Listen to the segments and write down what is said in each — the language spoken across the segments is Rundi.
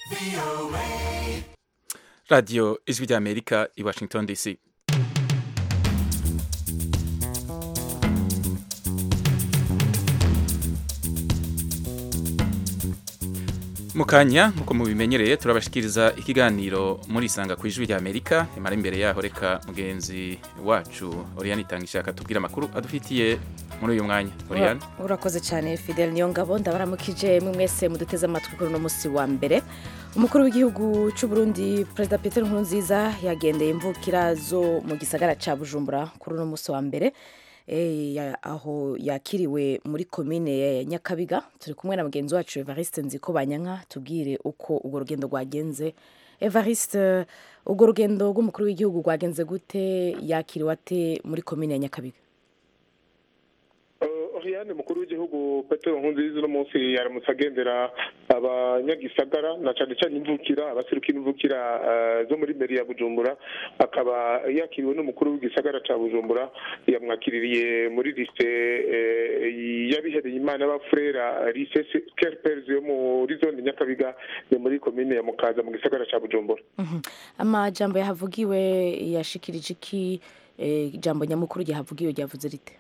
radiyo ijwi ry'amerika i washington dc mu kanya nk'uko mubimenyereye turabashikiriza ikiganiro muri isanga ku ijwi ry'amerika imara imbere yaho reka mugenzi wacu oriyani itanga ishaka tubwira amakuru adufitiye muri uyu mwanya oriyani urakoze cyane fidel niyo ngabo ndabaramukije mwe mwese muduteze amatwi kuri uno munsi wa mbere umukuru w'igihugu cy'u Burundi perezida peter nkurunziza yagendeye imvukira zo mu gisagara cya bujumbura kuri uno munsi wa mbere aho yakiriwe muri komine ya nyakabiga turi kumwe na mugenzi wacu evariste nziko banyanka tubwire uko urwo rugendo rwagenze evariste urwo rugendo rw'umukuru w'igihugu rwagenze gute yakiriwe ate muri komine ya nyakabiga Oriane mukuru w'igihugu Petero Nkurunziza uno munsi yaramutse agendera abanyagisagara na cyane cyane imvukira abaserukira imvukira zo muri meri ya Bujumbura akaba yakiriwe n'umukuru w'igisagara ca Bujumbura yamwakiririye muri liste yabihereye imana y'abafurera lise Kerpers yo muri zone Nyakabiga yo muri komine ya Mukaza mu gisagara ca Bujumbura amajambo yahavugiwe yashikirije iki ijambo nyamukuru ryahavugiwe ryavuze rite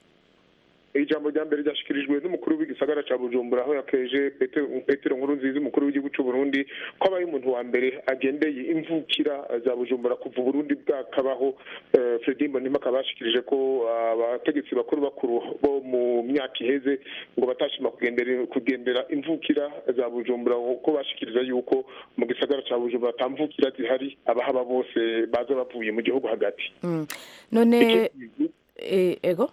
ijambo rya mbere ryashikirijwe n'umukuru w'igisagara cya bujumbura aho yakeje petero nkuru nziza umukuru w'igihugu cy'u burundi ko abaye umuntu wa mbere agendeye imvukira za bujumbura kuva uburundi bwakabaho fredi mbonima akaba yashikirije ko abategetsi bakuru bakuru bo mu myaka iheze ngo batashima kugendera imvukira za bujumbura ko bashikiriza yuko mu gisagara cya bujumbura atamvukira zihari abahaba bose baza bavuye mu gihugu hagati none ego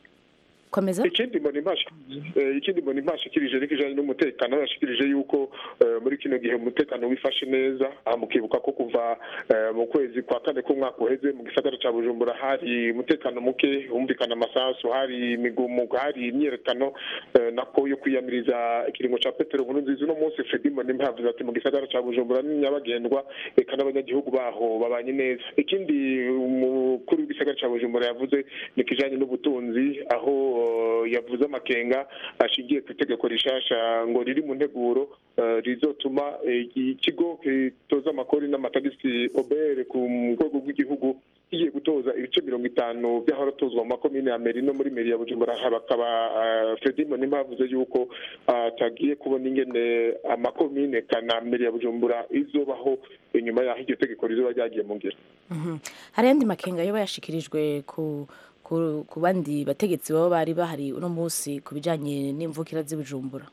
komeza ikindi mbona ikindi mbona impashikirije ariko ijanye n'umutekano yashikirije yuko muri kino gihe umutekano wifashe neza mukibuka ko kuva mu kwezi kwa kane k'umwaka uheze mu gisagara ca bujumbura hari umutekano muke humvikana amasasu hari imigumuko hari imyiyerekano nako yo kwiyamiriza ikiringo ca petero nkuru nziza uno munsi fredi mbonimpa yavuze ati mu gisagara ca bujumbura ni nyabagendwa eka n'abanyagihugu baho babanye neza ikindi umukuru w'igisagara ca bujumbura yavuze ni kijanye n'ubutunzi aho yavuze amakenga ashingiye ku itegeko rishasha ngo riri mu nteguro rizotuma ikigo gitoza amakori n'amatagisi obere ku rwego rw'igihugu kigiye gutoza ibice mirongo itanu by'aharatozwa mu makomine ya meri no muri meri ya bujumbura bakaba fredi mbonimpa yavuze yuko atagiye kubona ingene amakomine kana meri ya bujumbura izobaho inyuma y'aho iryo tegeko rizoba ryagiye mu ngiro hari ayandi makenga yoba yashikirijwe ku ku bandi bategetsi baba bari bahari uno munsi ku bijyanye n'imvukira z'ibijumbura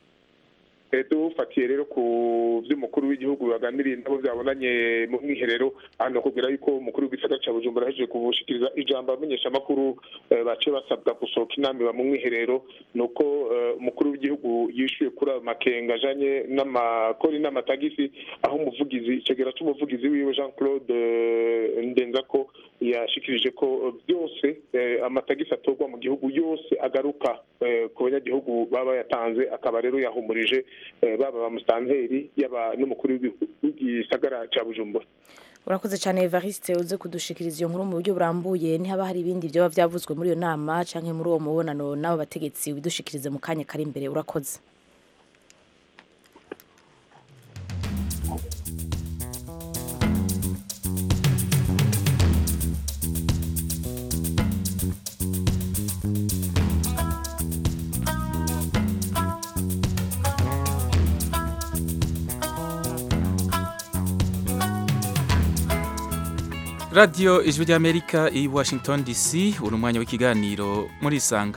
dufatiye rero ku by'umukuru w'igihugu baganiriye nabo byabonanye mu mwiherero hano kubwira yuko umukuru w'igisagara cya bujumbura ahejeje kubushikiriza ijambo abamenyeshamakuru bace basabwa gusohoka inama mu mwiherero ni uko umukuru w'igihugu yishyuye kuri ayo makenga ajanye n'amakori n'amatagisi aho umuvugizi icegera cy'umuvugizi wiwe jean claude ndenzako yashikirije ko byose amatagisi atorwa mu gihugu yose agaruka ku banyagihugu baba yatanze akaba rero yahumurije baba ba musitanteri yaba n'umukuru w'igisagara cya bujumbura urakoze cyane evariste uze kudushikiriza iyo nkuru mu buryo burambuye ntihaba hari ibindi byaba byavuzwe muri iyo nama cyangwa muri uwo mubonano n'abo bategetsi widushikirize mu kanya kari imbere urakoze radiyo ijwi ry'amerika i washington dc uri umwanya w'ikiganiro muri isanga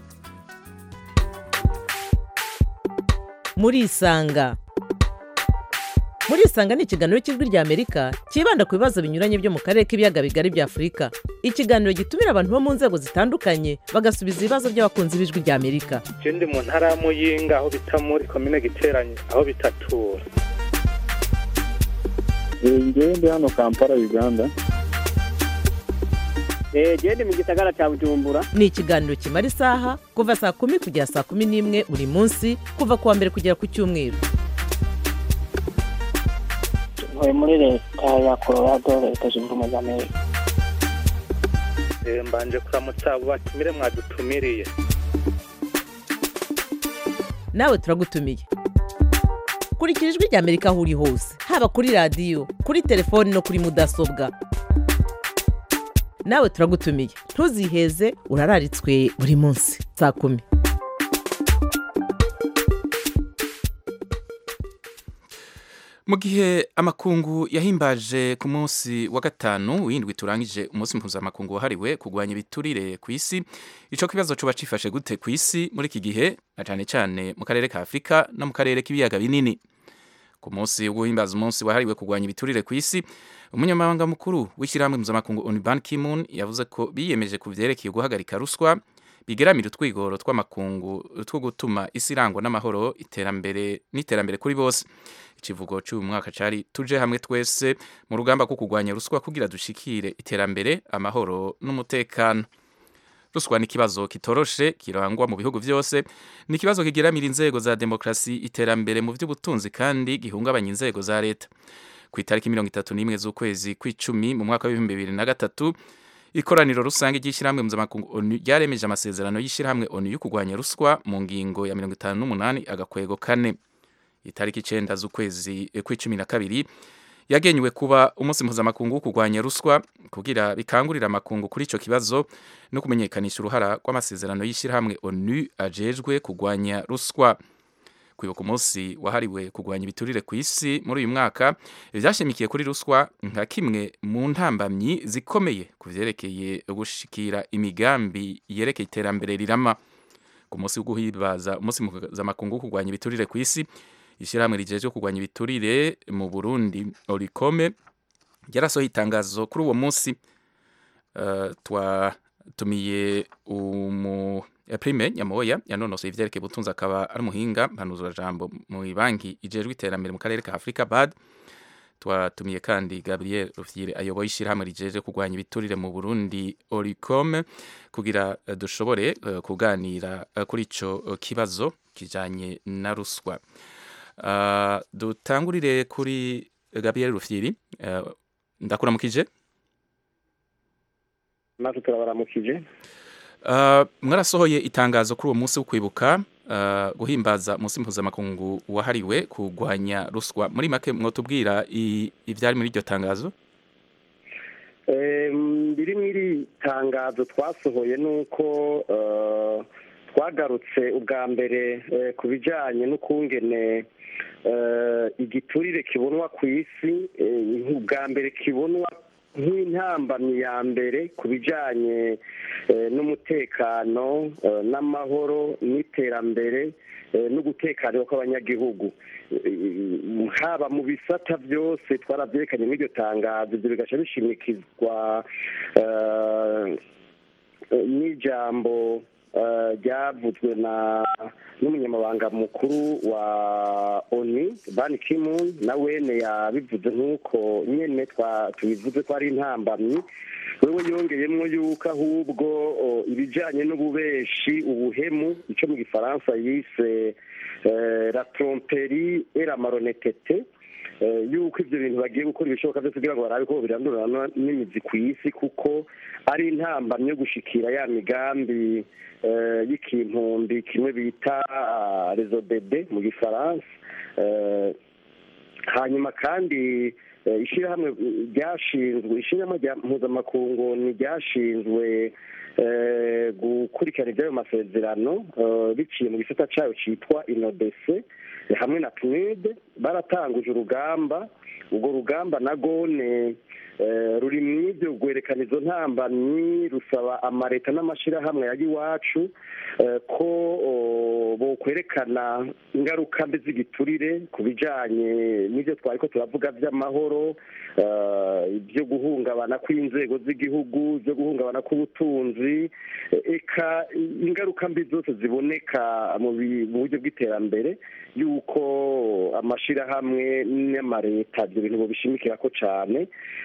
muri isanga muri isanga ni ikiganiro cy'ijwi ry'amerika cyibanda ku bibazo binyuranye byo mu karere k'ibiyaga bigari bya afurika ikiganiro gitumira abantu bo mu nzego zitandukanye bagasubiza ibibazo by'abakunzi b'ijwi ry'amerika ikindi mu ntara ya muyinga aho bita muri komine giteranye aho bitatura ngewe ndi hano kampala uganda genda mu gisagara cya bujumbura ni ikiganiro kimara isaha kuva saa kumi kugera saa kumi n'imwe buri munsi kuva ku wa mbere kugera ku cyumweru ntuye muri leta ya colorado leta zunze ubumwe za amerika mbanje kuramutsa abo batumire mwadutumiriye nawe turagutumiye kurikira ijwi rya amerika aho uri hose haba kuri radiyo kuri telefoni no kuri mudasobwa nawe turagutumiye ntuziheze urararitswe buri munsi saa kumi mu gihe amakungu yahimbaje ku munsi wa gatanu w'indwi turangije umunsi mpuzamakungu wahariwe kurwanya ibiturire ku isi ico kibazo coba cifashe gute ku isi muri iki gihe na cane cane mu karere ka afurika no mu karere k'ibiyaga binini ku munsi wo guhimbaza umunsi wahariwe kurwanya ibiturire ku isi umunyamabanga mukuru w'ishyirahamwe mpuzamakungu onu ban kimun yavuze ko biyemeje ku vyerekeye guhagarika ruswa bigeramira utwigoro tw'amakungu two gutuma isi irangwa n'amahoro iterambere n'iterambere kuri bose ikivugo cy'uyu mwaka cari tuje hamwe twese mu rugamba rwo kurwanya ruswa kugira dushikire iterambere amahoro n'umutekano ruswa ni ikibazo kitoroshe kirangwa mu bihugu byose ni ikibazo kigeramira inzego za demokrasi iterambere mu by'ubutunzi kandi gihungabanya inzego za leta ku itariki mirongo itatu n'imwe z'ukwezi kw'icumi mu mwaka w'ibihumbi bibiri na gatatu ikoraniro rusange ry'ishyirahamwe mpuzamakungu onu ryaremeje amasezerano y'ishyirahamwe onu yo kurwanya ruswa mu ngingo ya mirongo itanu n'umunani agakwego kane itariki icenda z'ukwezi kw'icumi na kabiri yagenywe kuba umunsi mpuzamakungu wo kurwanya ruswa kugira bikangurira amakungu kuri ico kibazo no kumenyekanisha uruhara rw'amasezerano y'ishyirahamwe onu ajejwe kurwanya ruswa kwibuka umunsi wahariwe kurwanya ibiturire ku isi muri uyu mwaka vyashimikiye kuri ruswa nka kimwe mu ntambamyi zikomeye ku vyerekeye gushikira imigambi yerekeye iterambere rirama ku munsi wo guhimbaza umunsi mpuzamakungu wo kurwanya ibiturire ku isi ishyirahamwe rijejwe kurwanya ibiturire mu burundi orikome ryarasohoye itangazo kuri uwo munsi uh, twatumiye umu prime nyamoya yanonosoye ivyerekeye ubutunzi akaba ari umuhinga mpanuzurajambo mu banki ijejwe iterambere mu karere ka afurika bad twatumiye kandi gabriel rufyire ayoboye ishyirahamwe rijeje kurwanya ibiturire mu burundi oricome kugira uh, dushobore uh, kuganira uh, kuri ico uh, kibazo kijanye na ruswa uh, dutangurire kuri gabriel rufyiri uh, ndakuramukije natwe turabaramukije Uh, mwarasohoye itangazo kuri uwo munsi wo kwibuka uh, guhimbaza umunsi mpuzamakungu wahariwe kurwanya ruswa muri make mwotubwira ivyari muri iryo tangazo biri muri iri tangazo twasohoye nuko uh, twagarutse ubwa mbere ku bijanye n'ukungene igiturire kibonwa ku isi ubwa mbere kibonwa nk'intambamyi ya mbere ku bijyanye n'umutekano n'amahoro n'iterambere no gutekanira kw'abanyagihugu haba mu bisata byose twarabyerekanye muri iryo tangazo ibyo bigaca bishimikizwa n'ijambo ryavuzwe na n'umunyamabanga mukuru wa oni bani kimun na wene yabivuze nk'uko nyine tubivuze ko ari intambamyi wewe yongeyemo yuko ahubwo ibijyanye n'ububeshi ubuhemu icyo mu gifaransa yise la tromperi era maronetete yuko ibyo bintu bagiye gukora ibishoboka byose kugira ngo barabe ko birandurana n'imizi ku isi kuko ari intambamyi yo gushikira ya migambi y'ikintumbi kimwe bita rezo bebe mu gifaransa hanyuma kandi ishyirahamwe ryashinzwe ishyirahamwe rya mpuzamakungu ni ryashinzwe gukurikirana iby'ayo masezerano biciye mu gisata cyayo cyitwa inodese hamwe na pnud baratanguje urugamba urwo rugamba na gone ruri mu ibyo rwerekana izo ntambamyi rusaba amaleta n'amashyirahamwe ya iwacu ko bokwerekana ingaruka mbi z'igiturire ku bijyanye n'ibyo twari ko turavuga by'amahoro ibyo guhungabana kw'inzego z'igihugu byo guhungabana k'ubutunzi eka ingaruka mbi zose ziboneka mu buryo bw'iterambere y'uko amashyirahamwe n'amaleta ibyo bintu bishimikira ko cyane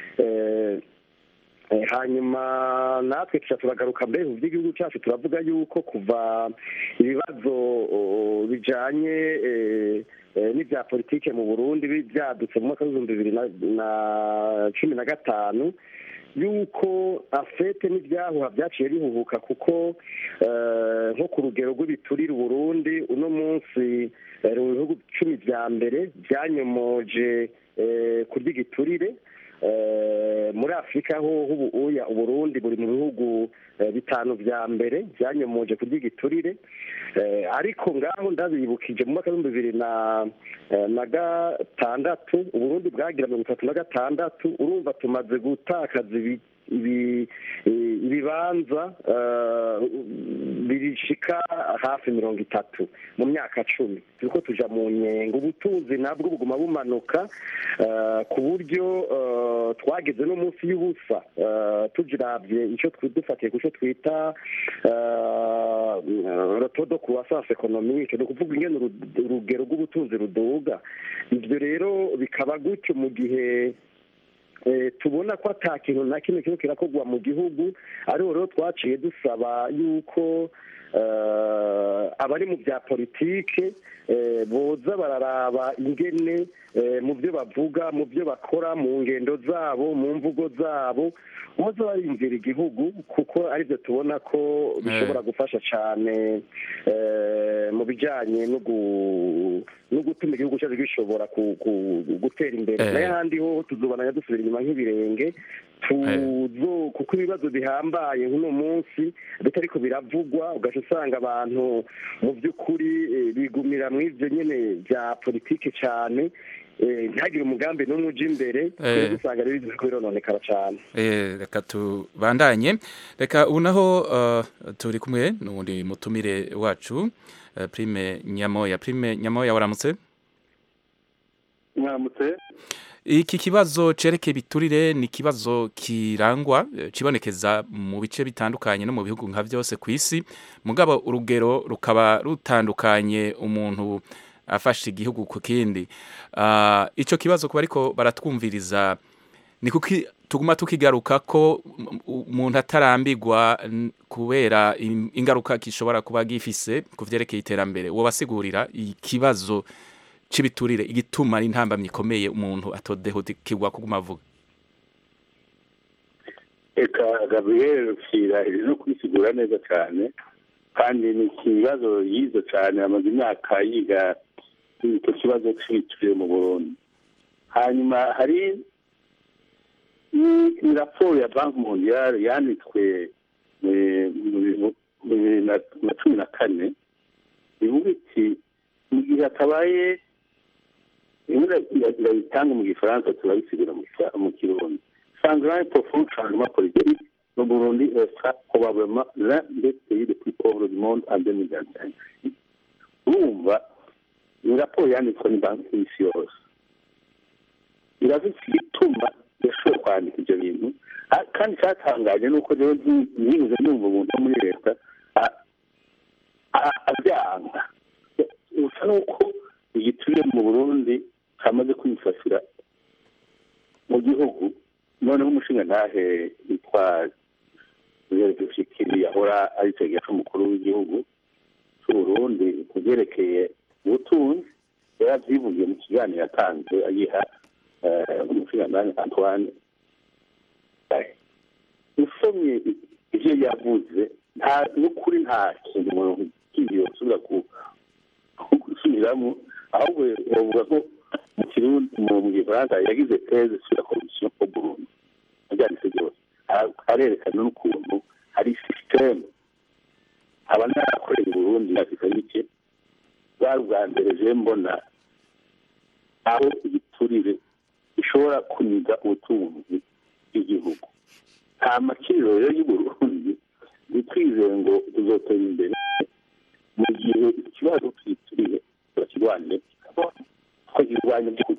hanyuma natwe tuca turagaruka mbere mu by'igihugu cyacu turavuga yuko kuva ibibazo bijyanye n'ibya politike mu burundi byadutse mu mwaka w'ibihumbi bibiri na cumi na gatanu yuko afete n'ibyahuha byaciye bihuhuka kuko nko ku rugero rw'ibiturire uburundi uno munsi eh, mu bihugu cumi vya mbere byanyomoje eh, kurya igiturire Eh, muri afurika ho ubu uya uburundi buri mu bihugu eh, bitanu vya mbere byanyomoje kurya igiturire Eh, ariko ngaho ndabibukije mu mwaka w'ibihumbi bibiri na eh, na gatandatu uburundi bwagira mirongo itatu na gatandatu urumva tumaze gutakaza ibi ibi- i- ibibanza eh, birishika hafi mirongo itatu mu myaka cumi turiko tuja mu nyengo ubutunzi nabwo buguma bumanuka eh, ku buryo eh, twageze no munsi y'ubusa eh, tujiravye ico twi- dufatiye ku co twita rotodo croissance économique ni ukuvuga ingene uru- urugero rw'ubutunzi ruduga ivyo rero bikaba gutyo mu gihe eh, tubona ko ata kintu na kimwe kiriko kirakorwa mu gihugu ariho rero twaciye dusaba yuko eh, abari mu bya politike eh, boza bararaba ingene eh, mu byo bavuga mu byo bakora mu ngendo zabo mu mvugo zabo boza barinjira igihugu kuko aribyo tubona ko bishobora gufasha cyane eh, mu bijyanye no gu- no gutuma igihugu cyacu gishobora ku- ku- gutera imbere Eh. nayo ahandi ho tuzobana dusubira inyuma nk'ibirenge tuzo kuko ibibazo bihambaye nk'uno munsi bitariko biravugwa ugaca usanga abantu mu by'ukuri eh, bigumira mu ivyo nyene bya politike cyane eh, ntihagire umugambi n'umwe uja imbere Eh. usanga rero biriko birononekara cyane Eh, reka tubandanye reka ubu naho uh, turi kumwe n'uwundi mutumire wacu uh, prime nyamoya prime nyamoya waramutse mwaramutse iki kibazo cerekeye ibiturire ni ikibazo kirangwa eh, kibonekeza mu bice bitandukanye no mu bihugu nka byose ku isi mugabo urugero rukaba rutandukanye umuntu afashe igihugu ku kindi Ah, ico kibazo kuba ariko baratwumviriza ni kuki tuguma tukigaruka ko mm, umuntu atarambirwa n- kubera im- ingaruka gishobora kuba gifise ku vyerekeye iterambere wobasigurira ikibazo c'ibiturire igituma ari intambamyi ikomeye umuntu atodehukirwa kuguma avuga reka gabriel rukira iri no kubisigura neza cyane kandi ni ikibazo yize cyane amaze imyaka yiga icyo kibazo cy'ibiciro mu burundi hanyuma hari ni- ni raporo ya banki mondiale yanditswe eh, mu bintu- mu bibiri na na cumi na kane ivuga iti mu gihe hatabaye imwe irabitanga mu gifaransa turabisigura mu Kifa- mu kirundi Sangrin profond changement politique, le Burundi sera probablement l'un des pays les plus pauvres du monde en 2025. urumva ni raporo yanditswe ni banki y'isi yose iravuga igituma yashoboye kwandika ibyo bintu Ah, kandi cyatangaje ni uko rero ntibuze numva umuntu wo muri leta ah, ah, abyanga usa n'uko igiturire mu burundi cyamaze kwifasira mu gihugu noneho umushinga ntahe witwa dushikiri yahora ari icegera c'umukuru w'igihugu c'uburundi ku byerekeye ubutunzi yaravyivugiye mu kiganiro yatanze ayiha umushinga ntahe antoine usomye ivyo yavuze nta n'ukuri nta kintu umuntu kindi yosubira gusubiramo ahubwo bavuga ko mu kirundi mu gifaransa yagize teze sur la corruption au Burundi abyanditse byose arerekana n'ukuntu hari systeme aba narakorera i Burundi afite bike bwari ubwa mbere je mbona aho igiturire gishobora kuniga ubutunzi bw'igihugu nta makiriro rero y'u Burundi ntitwizeye ngo tuzotera imbere mu gihe ikibazo cy'igiturire bakirwanye twakirwanya by'ukuri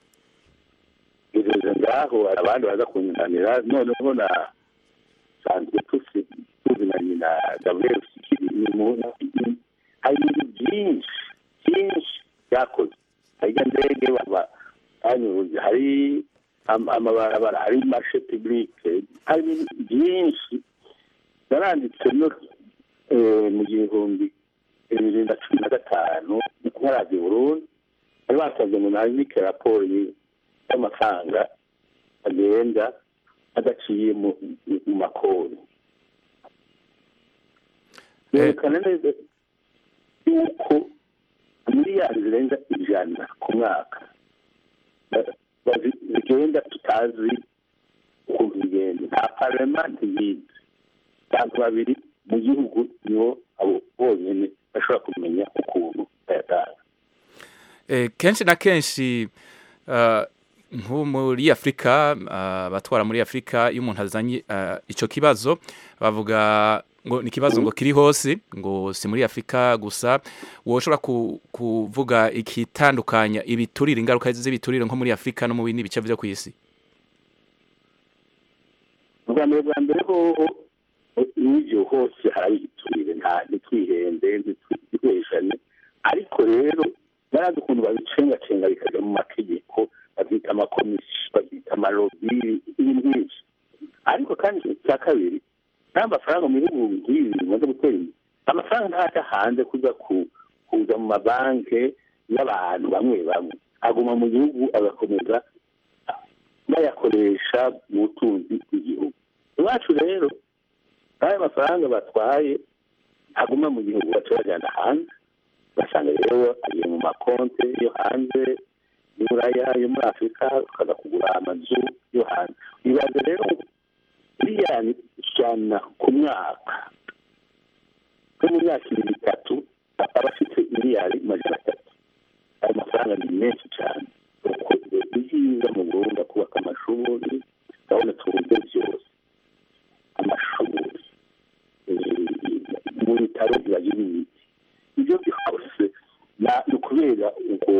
ngeze ngaho hari abandi baza kunyunganira noneho na sanzwe tuzi tuzi na nyina gabriel sikiri ni muntu hari ibintu byinshi byinshi byakoze hari ndege baba banyuze hari amabarabara hari marshe publique hari ibintu byinshi naranditse no mu gihumbi bibiri na cumi na gatanu nkarazi burundi bari basanze ngo nandike raporo y'amafaranga agenda adaciye mu makori yerekana neza yuko miliyari zirenga ijana ku mwaka Ba- bazi- zigenda tutazi ukuntu bigenda nta parema ntiyizi abantu babiri mu gihugu nibo abo bonyine bashobora kumenya ukuntu bayatanga Eh, kenshi na kenshi ah, nko muri afurika ah, abatwara muri afurika iyo umuntu azanye ah, ico kibazo bavuga ngo ni ikibazo ngo kiri hose ngo si muri afurika gusa woshobora ku, kuvuga ikitandukanya ibiturire ingaruka z'ibiturire nko muri afurika no mu bindi bice vyo kw'isi ubwa mbere bwa mbere hoho n'ibyo hose hari igiturire nta ntitwihende ntitwiheshane ariko rero barazi ukuntu babicengacenga bikajya mu mategeko babyita amakomisiyo babyita amarobi ibintu byinshi ariko kandi icya kabiri nta mafaranga mu bihugu nk'ibi bimaze gutera imbere amafaranga ntajya hanze kuza ku- kuza mu mabanki y'abantu bamwe bamwe aguma mu gihugu agakomeza bayakoresha mu butunzi bw'igihugu iwacu rero n'ayo mafaranga batwaye aguma mu gihugu baca bajyana hanze ugasanga rero agiye mu makonte yo hanze y'uburaya yo muri afurika ukaza kugura amazu yo hanze ibaze rero miliyoni ijana ku mwaka nko mu myaka ibiri itatu aba afite miliyari magana atatu ayo mafaranga ni menshi cyane ukoze ibyiza mu burundi kubaka amashuri urabona uburyo byose amashuri eh, mu bitaro bibagira imiti ibyo byose na- ni ukubera ubwo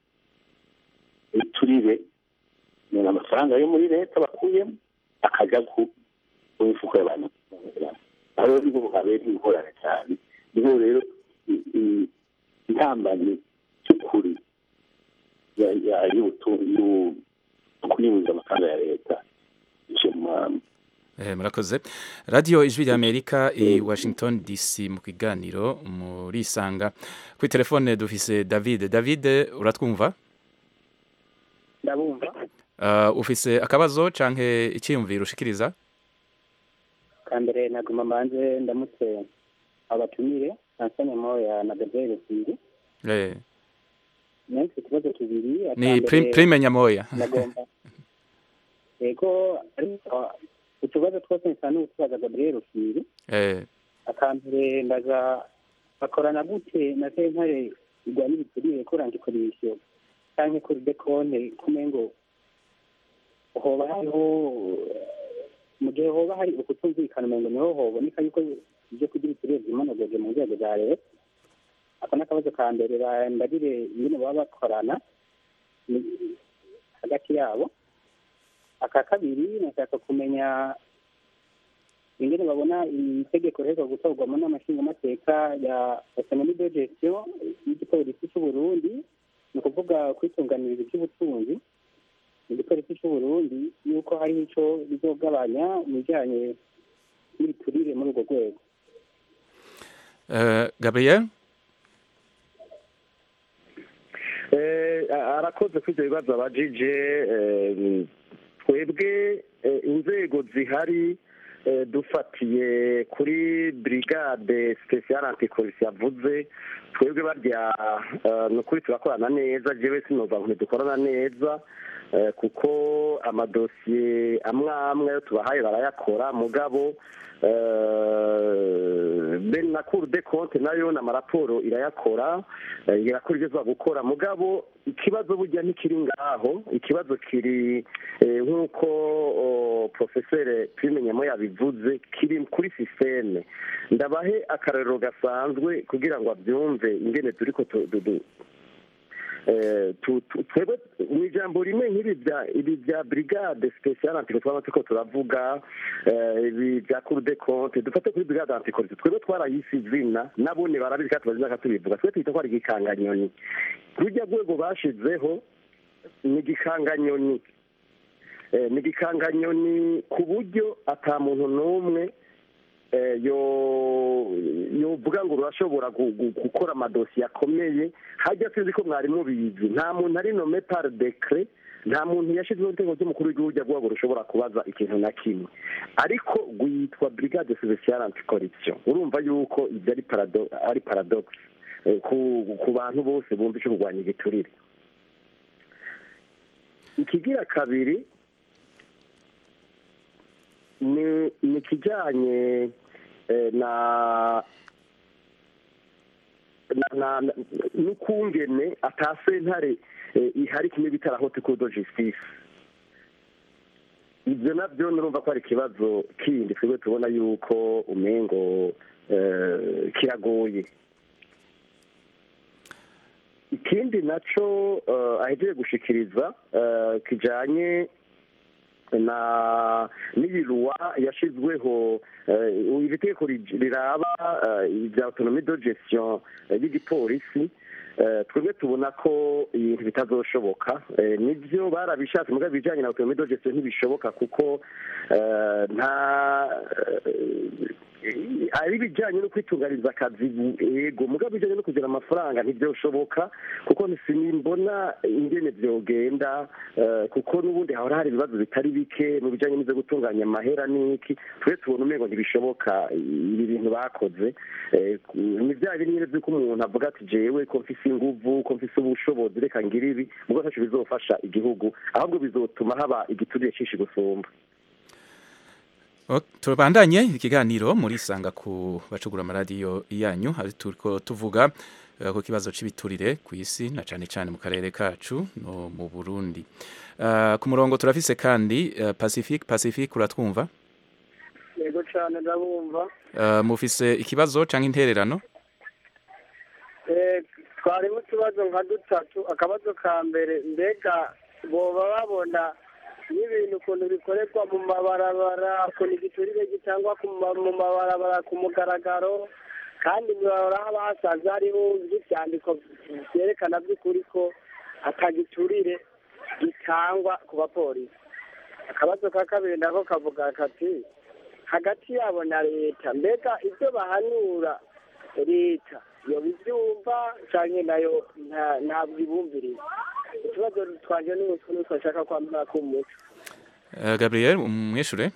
turire ni amafaranga yo muri leta bakuyemo akajya ku ku mifuka y'abantu aho niho habera ingorane cyane niho rero i- i- intambamyi cy'ukuri ya- ya- y'ubutu- y'u- kunyuza amafaranga ya leta ije mu mahanga Eh, murakoze radiyo ijwi rya amerika i washington dc mu kiganiro murisanga kuri telefone dufise david david uratwumva ndabumva uh, ufise akabazo canke icyiyumviro ushikiriza kambere naguma mbanze ndamutse abatumire ansanya moya na gabriel sindi eh, nansi ikibazo kibiri ni akambere prim, prime nyamoya nagomba yego ariko utubazo twose nsa n'utubaza gabriel sindi eh, akambere ndaza bakorana gute na sentare igwanya ibiturire kuranga ikoresho canke kuri dekonte kumengo hoba hariho mu gihe hoba hari ukutumvikana umengo niho hoboneka yuko ibyo kugira ibiturire vyimonogoje mu nzego za leta ako n'akabazo ka mbere bambagire ingene baba bakorana ni- hagati yabo aka kabiri nashaka kumenya ingene babona itegeko riheruka gutorwamo n'amashingamateka ya autonomie de gestion y'igipolisi cy'u Burundi ni ukuvuga kwitunganiriza iby'ubutunzi mu gipolisi cy'u Burundi yuko hariho ico bizogabanya mu bijanye n'ibiturire muri urwo rwego uh, gabriel Eh, arakoze kuri ibyo bibazo abajije eh, twebwe eh, inzego zihari eh, dufatiye kuri brigade special anticorruption yavuze twebwe barya eh, ni ukuri turakorana neza jewe sinoza ngo ntidukorana neza eh, kuko amadosiye amwe amwe ayo tubahaye barayakora mugabo eh, ben na cour de compte nayo n'amaraporo irayakora eh, irakora ibyo iza gukora mugabo ikibazo burya ntikiri ngaho ikibazo kiri eh, nk'uko oh, profesere pimenyemo yabivuze kiri kuri sisiteme ndabahe akarorero gasanzwe kugira ngo abyumve ingene turiko tu- du- du- eh, tu- tu- twebwe mu ijambo rimwe nk'ibi bya ibi bya brigade special antiko twaba turiko turavuga eh, ibi bya cour de compte dufate kuri brigade anticorruption twebwe twarayise izina nabone barabizi kandi tubazi n'akatubivuga twe twita ko ari igikanganyoni rujya rwego bashizeho ni igikanganyoni Eh, ni igikanganyoni ku buryo ata muntu n'umwe eh, yo yovuga ngo urashobora gu- gu- gukora amadosiye akomeye hajya sinzi ko mwari mubizi nta muntu ari nome par decret nta muntu yashyizeho itegeko ry'umukuru w'igihugu rya rwego rushobora kubaza ikintu na kimwe ariko rwitwa brigade special anticorruption urumva yuko ibyo ari parado ari paradox eh, ku ku bantu bose bumva icyo kurwanya igiturire ikigira kabiri ni ni ikijyanye eh, na na- na- na- n'ukungene atasentare eh, ihari kimwe bita la haute cour de justice ibyo nabyo nurumva ko ari ikibazo kindi twebwe tubona yuko umengo eh, kiragoye ikindi naco eh, ahejeje gushikiriza eh, kijanye na n'ibiruwa yashizweho eh, iri tegeko ri- riraba eh, ibya autonomie de gestion eh, y'igipolisi eh, twebwe tubona ko ibintu bitazoshoboka Eh, nibyo barabishatse mugabo ibijyanye na autonomie de gestion ntibishoboka kuko eh, nta eh, ari ibijyanye no kwitunganyiriza akazi yego mugabo ibijyanye no kugira amafaranga ntibyoshoboka kuko sinimbona ingene byogenda eh, kuko n'ubundi hahora hari ibibazo bitari bike mu bijyanye n'ibyo gutunganya amahera n'iki twe tubona umengo ntibishoboka ibi bintu bakoze Eh, ku- ni bya bindi nyine by'uko umuntu avuga ati jewe ko mfise inguvu ko mfise ubushobozi reka ngira ibi mugabo ntacyo bizofasha igihugu ahubwo bizotuma haba igiturire cyinshi gusumba O- tubandanye ikiganiro muri sanga ku bacugura amaradiyo yanyu hari turiko tuvuga eh, ku kibazo cy'ibiturire ku isi na cane cane mu karere kacu no mu Burundi Ah, ku murongo turafise kandi eh, Pacific Pacific uratwumva yego cyane ndabumva Ah, mufise ikibazo canke intererano Eh, twarimo utubazo nka dutatu akabazo ka mbere mbega boba babona n'ibintu ukuntu bikorerwa mu mabarabara ukuntu igiturire gitangwa ku ma- mu mabarabara ku mugaragaro kandi mwahora haba hasanze hariho iby'ibyandiko byerekana by'ukuri ko atagiturire gitangwa ku bapolisi akabazo ka kabiri nako kavuga kati hagati yabo na leta mbega ibyo bahanura leta yoba ibyumva cyangwa nayo nta- ntabwo ibumviriza ikibazo twanje n'ubu n'utwo nshaka kwambara k'umuco Eh, Gabriel umwishure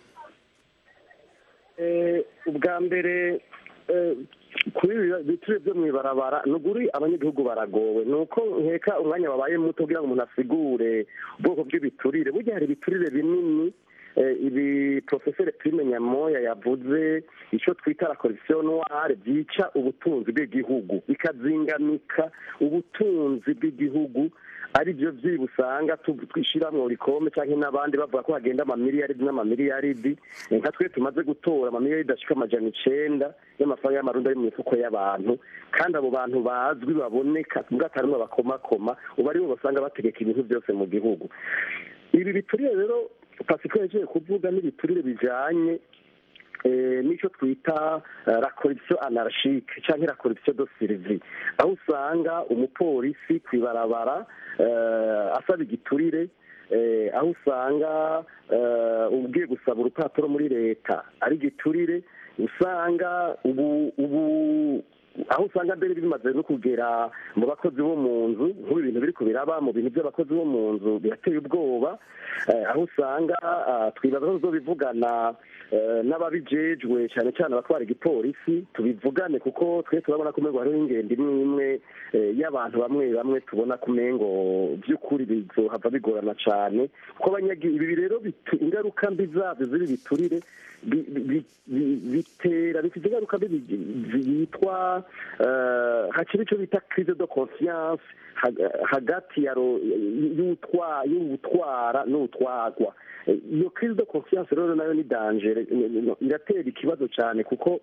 Eh, ubwa mbere eh, kuri ibi biture byo mu ibarabara ni ukuri abanyagihugu baragowe ni uko nkeka umwanya wabaye muto kugira ngo umuntu asigure ubwoko bw'ibiturire burya hari ibiturire binini eh, ibi profeseri prime nyamoya yavuze icyo twita la corruption noire byica ubutunzi bw'igihugu bikazingamika ubutunzi bw'igihugu ari byo byiba usanga tu- twishyiramo rikome cyangwa n'abandi bavuga ko hagenda amamiliyaridi n'amamiliyaridi Eh, nka twe tumaze gutora amamiliyaridi ashika amajana icenda y'amafaranga y'amarundi ari mu mifuko y'abantu kandi abo bantu bazwi baboneka mbwa atarimwe bakomakoma ubu aribo basanga bategeka ibintu byose mu gihugu ibi biturire rero pasiko yagiye kuvuga n'ibiturire bijanye eh, n'icyo twita eh, la corruption anarchique cyangwa la corruption de survie aho usanga umupolisi ku ibarabara eh, asaba igiturire eh, aho usanga eh, ugiye gusaba urupapuro muri leta ari igiturire usanga ubu ubu aho usanga mbere bimaze no kugera mu bakozi bo mu nzu nk'ubu ibintu biri kubiraba mu bintu by'abakozi bo mu nzu birateye ubwoba eh, aho usanga ah, twibaza ko tuzobivugana eh, n'ababijejwe cyane cyane abatwara igipolisi tubivugane kuko twe turabona ko umengo hariho ingendo imwe imwe eh, y'abantu bamwe bamwe tubona ko umengo by'ukuri bizohava bigorana cyane kuko abanyagi ibi rero bitu- ingaruka mbi zabyo ziri biturire bi- bi- bi- bitera bifite ingaruka mbi bi- yitwa eh, hakiri icyo bita crise de confiance hag- hagati ya ro- y'utwa- y'utwara n'utwarwa Eh, iyo crise de confiance rero nayo ni danger eh, eh, iratera ikibazo cyane kuko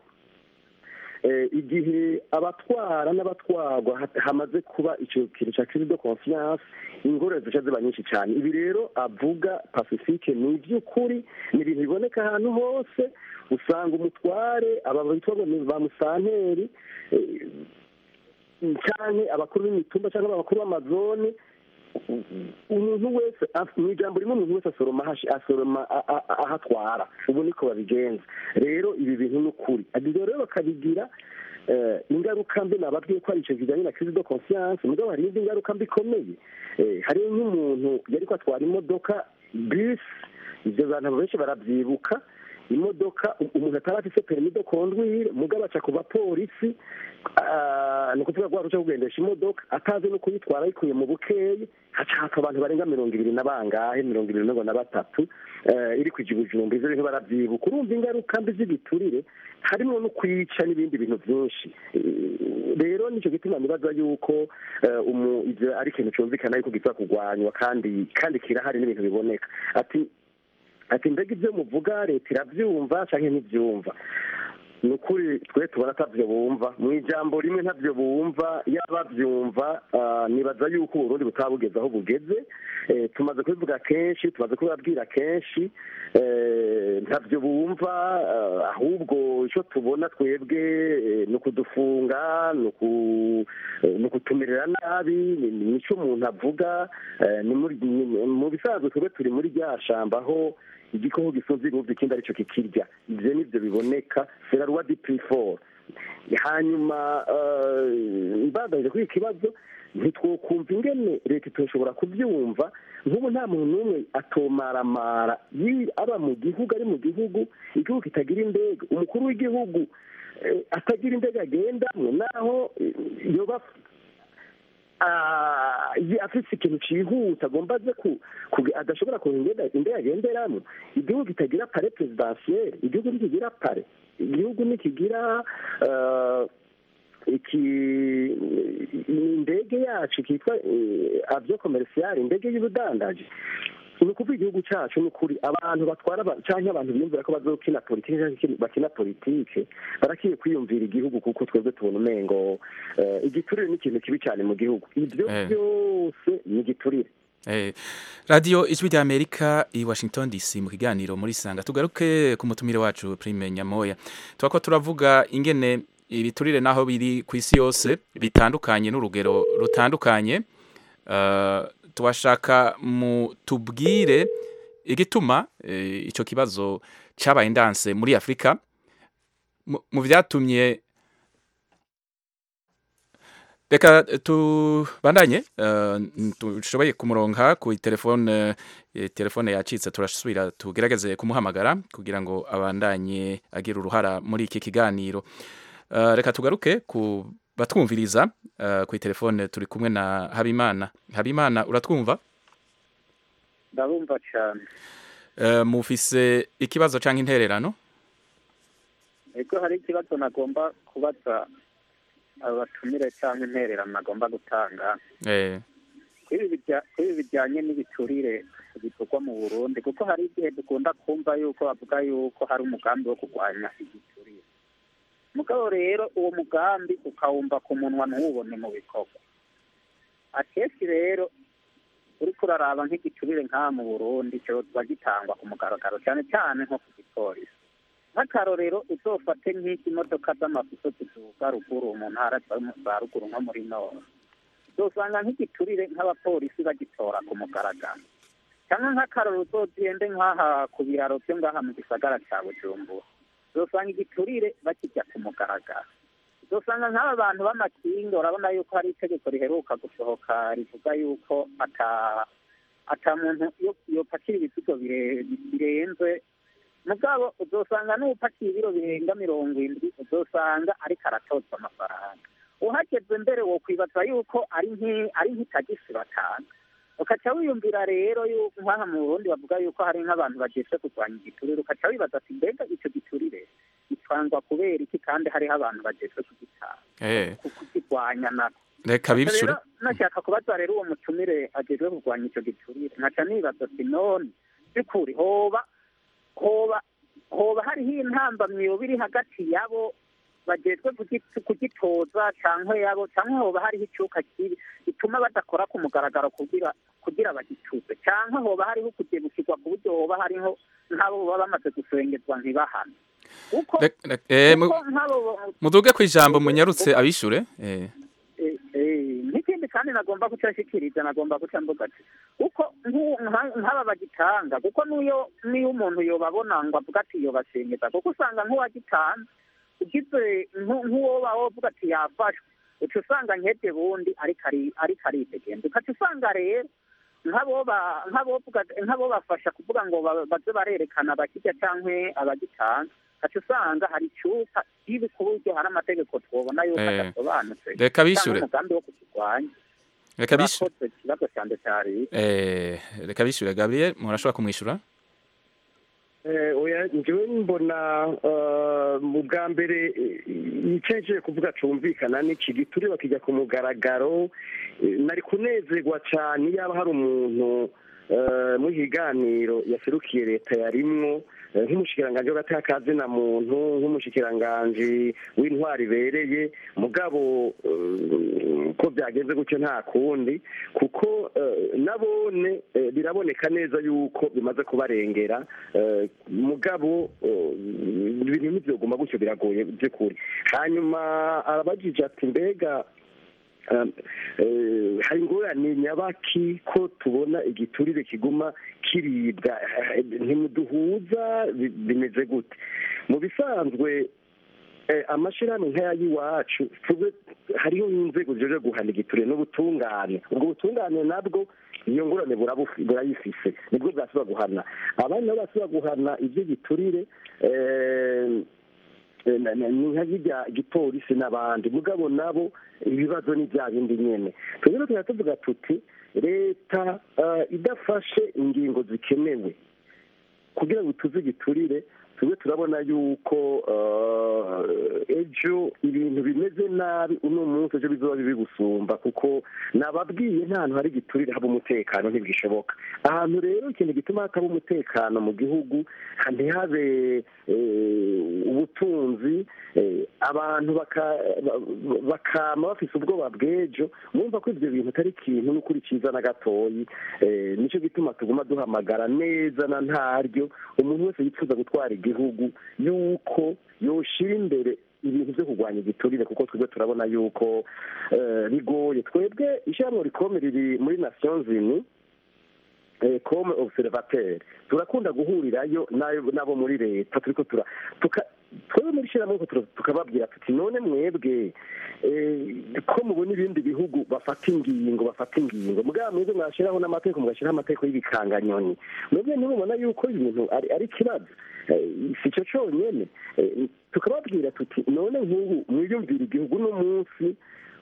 eh, igihe abatwara n'abatwarwa ha- hamaze kuba icyo kintu cya crise de confiance ingorane zica ziba nyinshi cyane ibi rero avuga pacifique ni iby'ukuri ni ibintu biboneka ahantu hose usanga umutware aba bitwa ngo ni ba musanteri eh, canke abakuru b'imitumba cyangwa abakuru b'amazone umuntu wese af- mu ijambo rimwe umuntu wese asoroma ahashi- asoroma a- a- a- aho atwara ubu niko babigenza rero ibi bintu ni ukuri ibyo rero bakabigira eh, ingaruka mbi nababwiye ko ari icyo kijyanye na crise de conscience mugabo hari indi ngaruka mbi ikomeye Eh, hariyo nk'umuntu yari ko atwara imodoka bisi ibyo bantu benshi barabyibuka imodoka umuntu ataba afise permis de conduire mugabo aca ku bapolisi ah, ni ukuvuga rwa ruca kugendesha imodoka atazi no kuyitwara ayikuye mu bukeyi haca hapfa abantu barenga mirongo ibiri na bangahe mirongo ibiri mirongo na batatu eh, iri kwija ubujumba ivyo bintu baravyibuka urumva ingaruka mbi z'igiturire harimo no kwica n'ibindi bintu vyinshi Eh, rero nico gituma nibaza yuko eh, umu- ivyo ari ikintu cumvikana yuko giza kugwanywa kandi kandi kirahari n'ibintu biboneka ati ati mbega ibyo muvuga leta irabyumva cyangwa ntibyumva ni ukuri twe tubona atabyo bumva mu ijambo rimwe ntabyo bumva yaba babyumva ah, nibaza yuko uburundi butaba bugeze aho bugeze Eh, tumaze kubivuga kenshi tumaze kubibabwira kenshi eh, ntabyo bumva ah, ahubwo icyo tubona twebwe eh, ni ukudufunga ni uku- eh, ni ukutumerera nabi ni- ni- nicyo umuntu avuga eh, ni muri- ni- mu bisanzwe twebwe turi muri rya shamba aho igikoko gisunze ibihugu ikindi aricyo kikirya ibyo nibyo biboneka seraruwa di piforo hanyuma eh, mbandanyije kuri iki kibazo ntitwokumva ingene leta itoshobora kubyumva nk'ubu nta muntu n'umwe atomaramara yi- aba mu gihugu ari mu gihugu igihugu kitagira indege umukuru w'igihugu eh, atagira indege agendamwo naho eh, yoba ah, yi- afise ikintu cihuta agomba aze ku ku- adashobora kuhengera indege agenderamo igihugu kitagira pare presidentielle igihugu ntikigira pare igihugu ntikigira eh, iki indege yacu kitwa avyo commercial indege y'ubudandaji ni ukuvuga igihugu cyacu ni ukuri abantu batwara aba- canke abantu biyumvira ko bazokina politike canke bakina politike barakwiye kwiyumvira igihugu kuko twebwe tubona umengo eh, igiturire ni ikintu kibi cyane mu gihugu ibyo Eh. byose ni igiturire Eh, radio ijwi rya Amerika i Washington DC mu kiganiro muri sanga tugaruke ku mutumire wacu Prime Nyamoya twako turavuga ingene ibiturire naho biri ku isi yose bitandukanye n'urugero rutandukanye uh, tubashaka mu tubwire igituma eh, ico kibazo cabaye ndanse muri Afrika mu- mu vyatumye reka tubandanye eh, dushoboye kumuronka ku telefone eh, telefone yacitse turasubira tugerageze kumuhamagara kugira ngo abandanye agira uruhara muri iki kiganiro Eh, reka tugaruke ku batwumviriza eh, ku telefone turi kumwe na Habimana Habimana uratwumva ndabumva cyane Eh, mufise ikibazo canke intererano ego hari ikibazo nagomba kubaza abatumire cyangwa intererano nagomba gutanga eh kuri ibi bijya- kuri ibi bijyanye n'ibiturire bikorwa mu burundi kuko hari igihe dukunda kumva yuko bavuga yuko hari umugambi wo kurwanya igiturire mugabo rero uwo mugambi ukawumva ku munwa ntuwubone mu bikorwa akenshi rero uriko uraraba nk'igiturire nk'aha mu burundi kiba gitangwa ku mugaragaro cyane cyane nko ku gipolisi nk'akarorero uzofate nk'iki imodoka z'amafuso ziduga ruguru mu ntara za ruguru nko muri nord uzosanga nk'igiturire nk'abapolisi bagitora ku mugaragaro cyangwa nk'akarorero uzogende nk'aha ku biraro byo ngaha mu gisagara cya bujumbura uzosanga igiturire bakijya ku mugaragaro uzosanga nk'aba bantu b'amakinga urabona yuko hari itegeko riheruka gusohoka rivuga yuko ata ata muntu yo- yopakira ibizigo bire- birenze mugabo uzosanga n'upakiye ibiro birenga mirongo indwi uzosanga ariko aratozwa amafaranga uhageze mbere wo kwibaza yuko ari nk'i- ari nk'itagisi batanga ukaca wiyumvira rero yuko nk'aha mu burundi bavuga yuko hari nk'abantu bagejwe kurwanya igiturire ukaca wibaza ati mbega icyo giturire gitangwa kubera iki kandi hariho abantu bagejwe kugitanga eh ku- kukirwanya nako reka bibishure rero nashaka kubaza rero uwo mutumire agejwe kurwanya icyo giturire nkaca nibaza ati none by'ukuri hoba hoba hoba hariho intambamyi yoba iri hagati yabo bagejwe kugi- kugitoza cyangwa yabo cyangwa hoba hariho icyuka kibi gituma badakora ku mugaragaro kugira kugira bagituze cyangwa hoba hariho kugebukirwa ku buryo hoba hariho nk'abo baba bamaze gusengezwa ntibahane kuko Rek- rek- eh, mu- kuko nk'abo muduge ku ijambo munyarutse abishure eh Eh, eh, n'ikindi kandi nagomba guca nshikiriza nagomba guca mvuga ati kuko nk'u- nka- nk'aba bagitanga kuko n'iyo n'iyo umuntu yobabona ngo avuga ati yobashengeza kuko usanga nk'uwagitanze ugize nku- nk'uwo baba wovuga ati yafashwe uca usanga nkebye bundi ariko ari ariko aridegenza ukaca usanga rero nk'abo ba- nk'abo vuga- nk'abo bafasha kuvuga ngo ba- baze barerekana abakirya cyangwa abagitanga aca usanga hari icupa kibi ku buryo hari amategeko twobona yuko Eh, adasobanutse reka bishure. cyangwa umugambi wo kukirwanya reka bishure Murakoze, ikibazo cyanjye cyari eh reka bishure Gabriel murashobora kumwishura Eh, oya njyewe mbona eh, mu bwa mbere icyeje kuvuga cumvikana n'iki giture bakijya ku mugaragaro eh, nari kunezerwa cyane yaba hari umuntu eh, mu kiganiro yaserukiye leta yarimwo eh, nk'umushikiranganji w'agatakazi na muntu nk'umushikiranganji w'intwari ibereye mugabo eh, ko byagenze gutyo nta kundi kuko eh, nabone eh, biraboneka neza yuko bimaze kubarengera eh, mugabo eh, ibintu ntibyoguma gutyo biragoye by'ukuri hanyuma arabajije ati mbega Um, eh, hari ingorane nyabaki ko tubona igiturire kiguma kiribwa eh, ntimuduhuza bi- bimeze gute mu bisanzwe eh, amashirahamwe nk'aya y'iwacu twebwe hariho inzego zijeje guhana igiturire n'ubutungane ubwo butungane nabwo iyo ngorane burabufi- burayifise nibwo bwasaba guhana abandi nabo basaba guhana iby'igiturire eh, Eh, na- na- ni nka zijya gipolisi n'abandi mugabo nabo ibibazo ni bya bindi nyene twebwe tukaba tuvuga tuti leta eh, idafashe ingingo zikenewe kugira ngo tuze igiturire tube turabona yuko eh, ejo ibintu bimeze nabi uno munsi ejo bizoba bibi gusumba kuko nababwiye nta hantu hari igiturire haba umutekano ntibwishoboka ahantu rero ikintu gituma hataba umutekano mu gihugu ntihabe eh, ubutunzi eh, abantu baka- ba- bakama bafise ubwoba bw'ejo mwumva ko ibyo bintu atari ikintu n'ukuri cyiza na gatoyi eh, nicyo gituma tuguma duhamagara neza na ntaryo umuntu wese yifuza gutwara igihugu yuko yoshira imbere ibintu byo kurwanya igiturire kuko twebwe turabona yuko eh, bigoye twebwe ishyirahamwe rikome riri muri nations unies eh, comme observateur turakunda guhurirayo n'ayo- n'abo muri leta turiko tura tuka twebwe muri shyirahamwe tuka- tukababwira tuti none mwebwe eh, ko mubona ibindi bihugu bafata ingingo bafata ingingo mugabo mwebwe mwashyiraho n'amategeko mugashyiraho amategeko y'ibikanganyoni mwebwe ntimubona yuko ibintu ari ari ikibazo Eh, si cyo cyonyine Eh, tukababwira tuti none nk'ubu mwiyumvira igihugu n'umunsi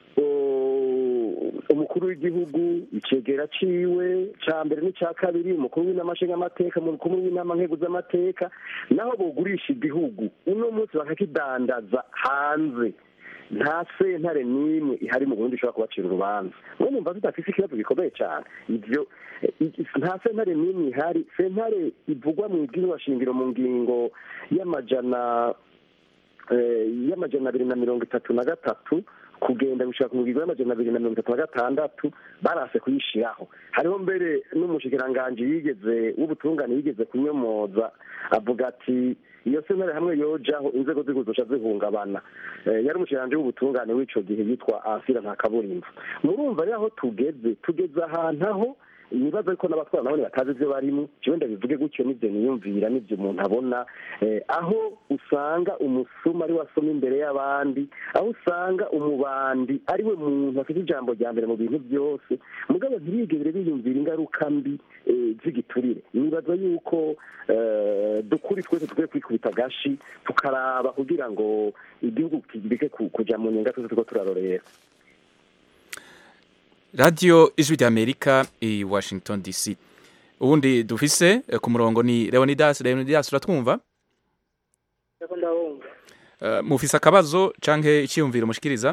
o- umukuru w'igihugu icegera ciwe ca mbere n'icya kabiri umukuru w'inama nshingamateka umukuru w'inama nkeguz'amateka naho bogurisha igihugu uno munsi bakakidandaza hanze nta sentare n'imwe ihari mu burundi ishobora kubacira urubanza mwe numva tudafise ikibazo gikomeye cyane ivyo eh, i- nta sentare n'imwe ihari sentare ivugwa mu ibwirizwa shingiro mu ngingo y'amajana eh, y'amajana abiri na mirongo itatu na gatatu kugenda gushaka mu ngingo y'amajana abiri na mirongo itatu na gatandatu barase kuyishiraho hariho mbere n'umushikiranganji yigeze w'ubutungane yigeze kunyomoza avuga ati iyo sentare hamwe yojaho inzego z'igihugu zoca zihungabana Eh, yari umushikiranganji w'ubutungane w'ico gihe yitwa ansira nta kaburimbo murumva rero aho tugeze tugeze ahantu aho ibibazo ariko n'abatwara nabone batazi ibyo barimo jewe ndabivuge gutyo n'ibyo niyumvira n'ibyo umuntu abona eh, aho usanga umusuma ari we asoma imbere y'abandi aho usanga umubandi ari we muntu afite ijambo rya mbere mu bintu byose mugabo ntibigere biyumvira ingaruka mbi eh, z'igiturire nibaza yuko eh, dukuri twese tukwiye kwikubita agashi tukaraba kugira ngo igihugu kibike ku- kuja mu nyenga twese turiko turarorera radiyo ijwi ry'amerika i washington dc ubundi dufise eh, ku murongo ni leonidas leonidas uratwumva ndiko ndabumva Eh, mufise akabazo canke iciyumviro mushikiriza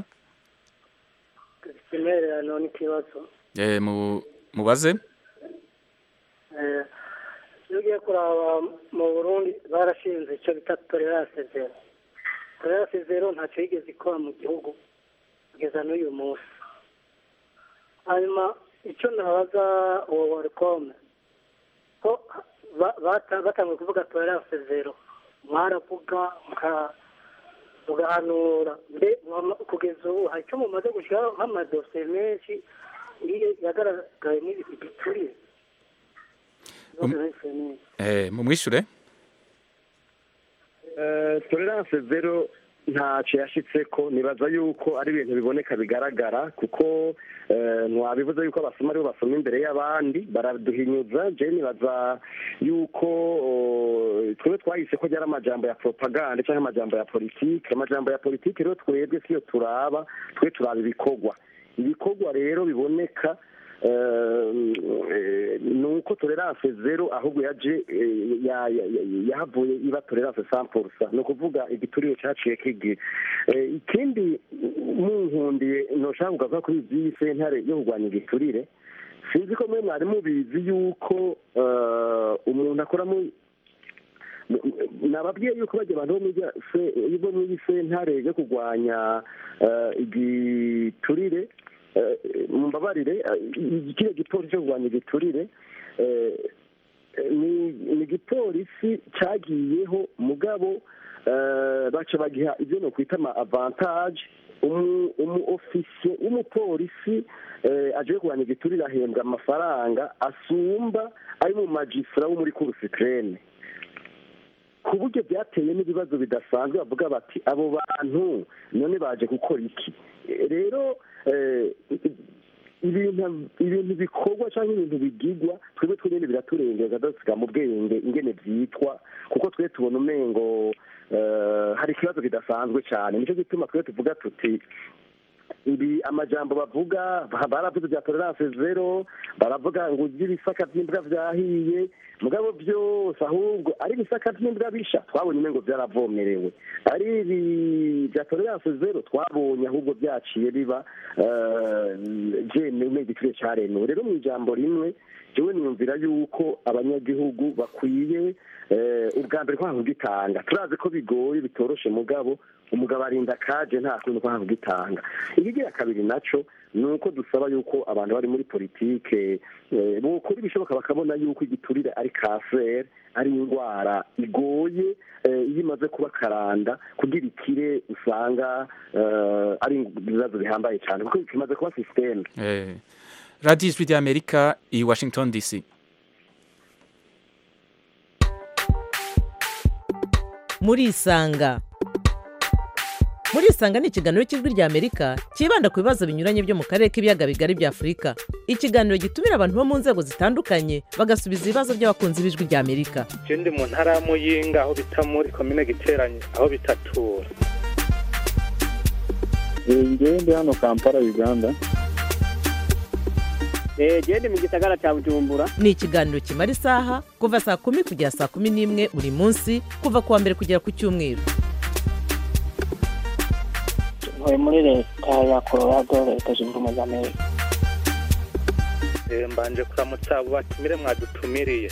imererano n'ikibazo Eh, mu- mubaze Eh, iyo ugiye kuraba mu burundi barashinze icyo bita tolerance zero tolerance zero ntacyo yigeze ikora mu gihugu kugeza n'uyu munsi hanyuma icyo nabaza uwo warikome ko ba- bata- batangiye kuvuga tolerance zero mwaravuga muka- mugahanura mbe mwama- kugeza ubu hari icyo mumaze gushyiraho nk'amadosiye menshi iyo yagaragayemo igiturire Um- Eh, mumwishure Eh, tolerance zero ntacyo yashyitseko nibaza yuko ari ibintu biboneka bigaragara kuko ntiwabivuze yuko abasoma aribo basoma imbere y'abandi baraduhinyuza je nibaza yuko twebwe twahise ko ryari amajambo ya propaganda cyangwa amajambo ya politike amajambo ya politike rero twebwe siyo turaba twe turaba ibikorwa ibikorwa rero biboneka ni uko tolerance zero ahubwo yaje yahavuye iba tolerance sampurusa ni ukuvuga igiturire cyaciye kigira ikindi munkundiye ntushaka kugaruka kuri iby'iyi sentare yo kurwanya igiturire sinzi ko mwe mwari mubizi yuko umuntu akoramo nababwiye yuko bajya abantu bo muri sentare yo kurwanya igiturire mumbabarire kiriya gipolisi cyo kurwanya igiturire ni igipolisi cyagiyeho mugabo baca bagiha ibyo ni ukwita ama avantaje umu ofisiye w'umupolisi aje kurwanya igiturire ahembwa amafaranga asumba ari mu magisitara wo muri kurusitirene ku buryo byateye n'ibibazo bidasanzwe bavuga bati abo bantu none baje gukora iki rero ibintu bikorwa cyangwa ibintu bigigwa twebwe twenyine biraturengera dusiga mu bwenge ingene byitwa kuko twe tubona umengo hari ikibazo kidasanzwe cyane nicyo gituma twe tuvuga tuti ibi amajambo bavuga baravuze bya tolerance zero baravuga ngo ujye ibisaka by'imbwa byahiye mugabo byose ahubwo ari ibisaka by'imbwa bisha twabonye umengo byaravomerewe ari ibi bya tolerance zero twabonye ahubwo byaciye biba byemewe igiciro cyaremewe rero mu ijambo rimwe jewe niyumvira yuko abanyagihugu bakwiye ubwa mbere kwanga ugitanga turazi ko bigoye bitoroshe mugabo umugabo arinda kaje nta kuntu kwanga ugitanga ikigira kabiri naco ni uko dusaba yuko abantu bari muri politike bokora ibishoboka bakabona yuko igiturire ari kanseri ari indwara igoye iyo imaze kuba karanda kugira ikire usanga ari ibibazo bihambaye cyane kuko kimaze kuba sisiteme radiyo ijwi ry'amerika i washington dc murisanga murisanga ni ikiganiro cy'ijwi ry'amerika cyibanda ku bibazo binyuranye byo mu karere k'ibiyaga bigari bya afurika ikiganiro gitumira abantu bo mu nzego zitandukanye bagasubiza ibibazo by'abakunzi b'ijwi ry'amerika ndi mu ntara ya muyinga aho bita muri komine giteranye aho bitatura ngewe ndi hano kampala uganda genda mu gisagara cya bujumbura ni ikiganiro kimara isaha kuva saa kumi kugera saa kumi n'imwe buri munsi kuva ku wa mbere kugera ku cyumweru ntuye muri leta ya colorado leta zunze ubumwe za amerika mbanje kuramutsa abo batumire mwadutumiriye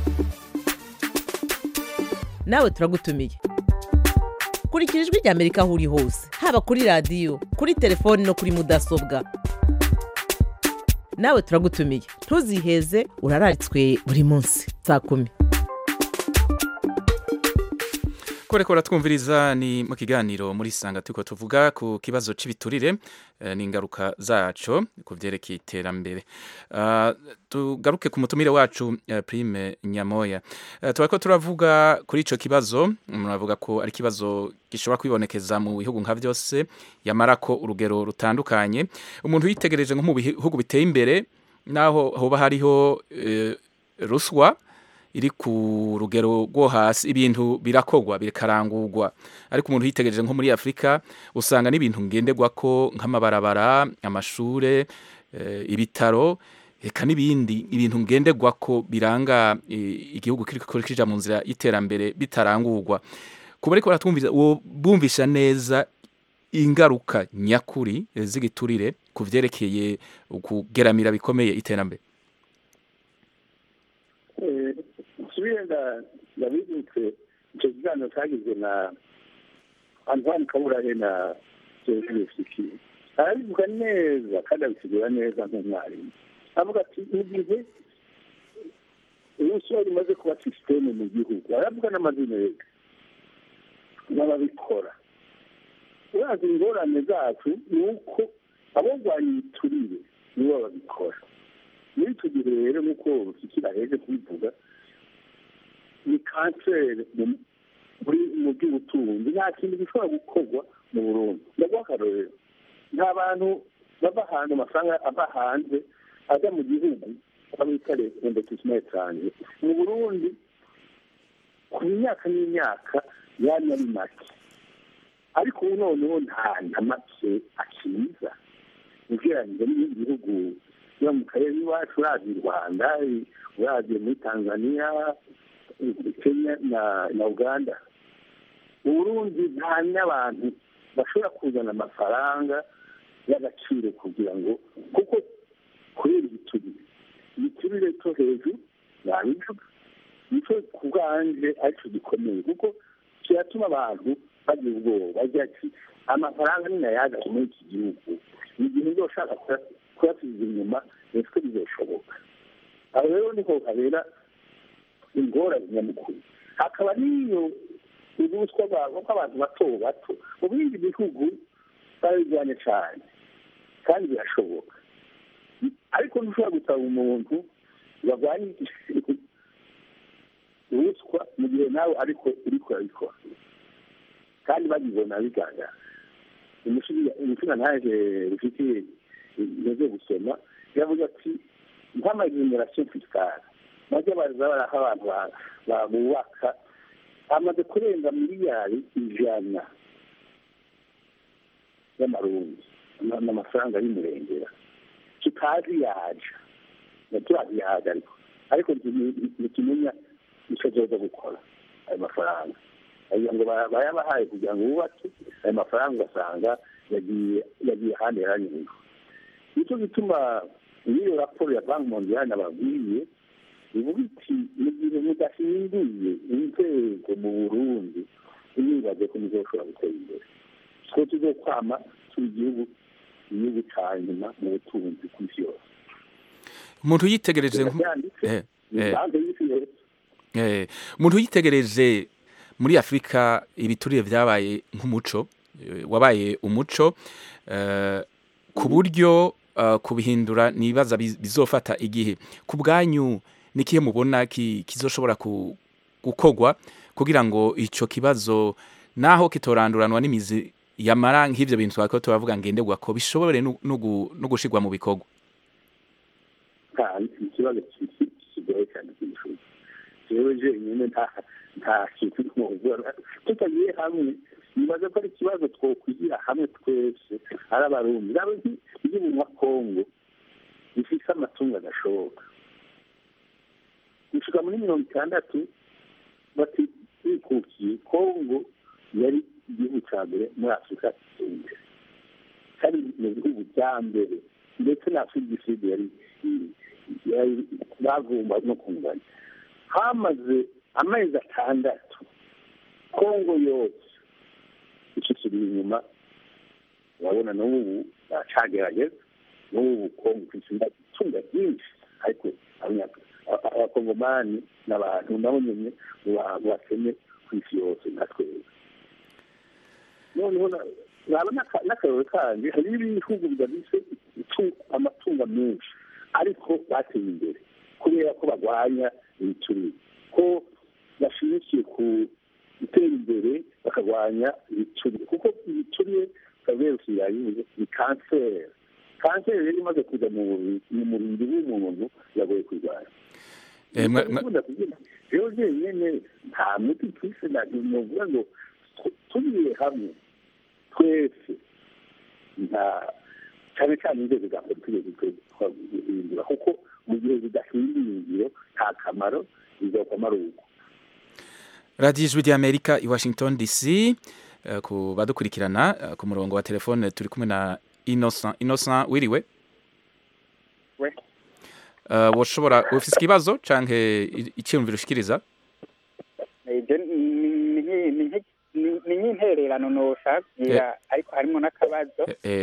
nawe turagutumiye kurikira ijwi ry'amerika aho uri hose haba kuri radiyo kuri telefoni no kuri mudasobwa nawe turagutumiye ntuziheze urararitswe buri munsi saa kumi kore twumviriza ni mu kiganiro muri sanga turiko tuvuga ku kibazo cy'ibiturire n'ingaruka zaco ku byerekeye iterambere tugaruke ku mutumire wacu prime nyamoya turako turavuga kuri ico kibazo muravuga ko ari ikibazo gishobora kwibonekeza mu bihugu nka byose yamara ko urugero rutandukanye umuntu yitegereje nko mu bihugu biteye imbere naho hoba hariho ruswa iri ku rugero rwo hasi ibintu birakogwa bikarangurwa ariko umuntu yitegereje nko muri afurika usanga n'ibintu ngenderwa ko nk'amabarabara amashure ibitaro reka n'ibindi ibintu ngenderwa ko biranga igihugu kiri kija mu nzira y'iterambere bitarangurwa kuba ariko baratwumviza bumvisha neza ingaruka nyakuri z'igiturire ku vyerekeye ukugeramira bikomeye iterambere nsubire ndabibutse icyo kiganiro cyagizwe na antoine kaburahe na jenoside fiki arabivuga neza kandi abisigura neza nk'umwarimu avuga ati mu gihe urusyo rimaze kuba sisiteme mu gihugu aravuga n'amazina yega n'ababikora urazi ingorane zacu ni uko abarwanya ibiturire nibo babikora muri icyo gihe rero nk'uko rushyikira heze kubivuga ni kanseri muri mu by'ubutunzi nta kintu gishobora gukorwa mu burundi ndaguha akarorero nta bantu bava hanze amafaranga ava hanze ajya mu gihugu bita investissement étranger mu burundi ku myaka n'imyaka yari ari make ariko ubu noneho nta na make akiza ugereranyije n'ibindi bihugu biba mu karere iwacu urazi u rwanda urazi muri tanzania kenya na na uganda uburundi nta n'abantu bashobora kuzana amafaranga y'agaciro kugira ngo kuko kubera igiturire igiturire cyo hejuru nabivuga nicyo ku bwanje aricyo gikomeye kuko kiratuma abantu bagira ubwoba bagira ati amafaranga ni nayaga muri iki gihugu ni igihe nzo ushaka kuyasubiza inyuma nitwe bizoshoboka aho rero niho habera ingorane nyamukuru hakaba n'iyo ubuswa bwabo bw'abantu bato bato mu bindi bihugu barabijyanye cyane kandi birashoboka ariko ntushobora gusaba umuntu barwanya ruswa mu gihe nawe ariko uri kurabikora kandi babibona bigaragara umutima ntaje rufitiye intege gusoma yavuga ati nk'amagenerasiyo fisikari bajya baza baraha abantu bubaka amaze kurenga miliyari ijana y'amarundi n'amafaranga y'umurengera tutazi yaja turazi yaja ariko ariko ntitumenya icyo azoza gukora ayo mafaranga kugira ngo bayabahaye kugira ngo bubake ayo mafaranga ugasanga yagiye yagiye ahandi yaranyurwa nicyo gituma n'iyo raporo ya banki mondiyani nababwiye ivuga iti mu gihe mudahinduye inzego mu burundi ntibibaze ko muzoshobora gutera imbere ko tuzokwama turi igihugu igihugu cya nyuma mu butunzi ku isi yose umuntu yitegereje umuntu yitegereje muri afurika ibiturire byabaye nk'umuco wabaye umuco ku buryo kubihindura nibaza bizofata igihe ku bwanyu n'ikihe mubona kizoshobora gukorwa kugira ngo icyo kibazo naho kitoranduranwa n'imizi yamara nk'ibyo bintu twakora turavuga ngenderwa ko bishobore no gushyirwa mu bikorwa ikibazo kigoye cyane cy'ishuri rero jenyine nta kintu twumva tutagiye hamwe nibaza ko ari ikibazo twokwigira hamwe twese ari abarundi raba nk'igihugu kongo gifite amatungo adashoboka gushika muri mirongo itandatu bikukiye kongo yari igihugu cya mbere muri afurika imbere kandi mu bihugu bya mbere ndetse na afurika y'isud yari bavumba no kunganya hamaze amezi atandatu kongo yose icikiri inyuma urabona n'ubu bacagerageza n'ubu kongo ifite itunga ryinshi ariko abakongomani n'abantu nabo nyine bakene ku isi yose nka twebwe noneho naba n'akararo kandi hari ibihugu bidafite amatungo menshi ariko bateye imbere kubera ko barwanya ibiturire ko bashimikiye ku gutera imbere bakarwanya ibiturire kuko ibiturire kaberusi yayize ni kanseri kanseri rero imaze kujya mu mubiri w'umuntu yagoye kurwanya rero jenyine nta muti twise novuga ngo tugiye hamwe twese nta cyane cyane inzego za politiki twahindura kuko mu gihe zidahinduye ingiro nta kamaro bizokamara uko radiyo ijwi ry'amerika i washington dc ku badukurikirana ku murongo wa telefone turi kumwe na innocent innocent wiriwe washobora ufite ikibazo cyangwa icyiyumviro ushikiriza ni nk'intererano ntushakira ariko harimo n'akabazo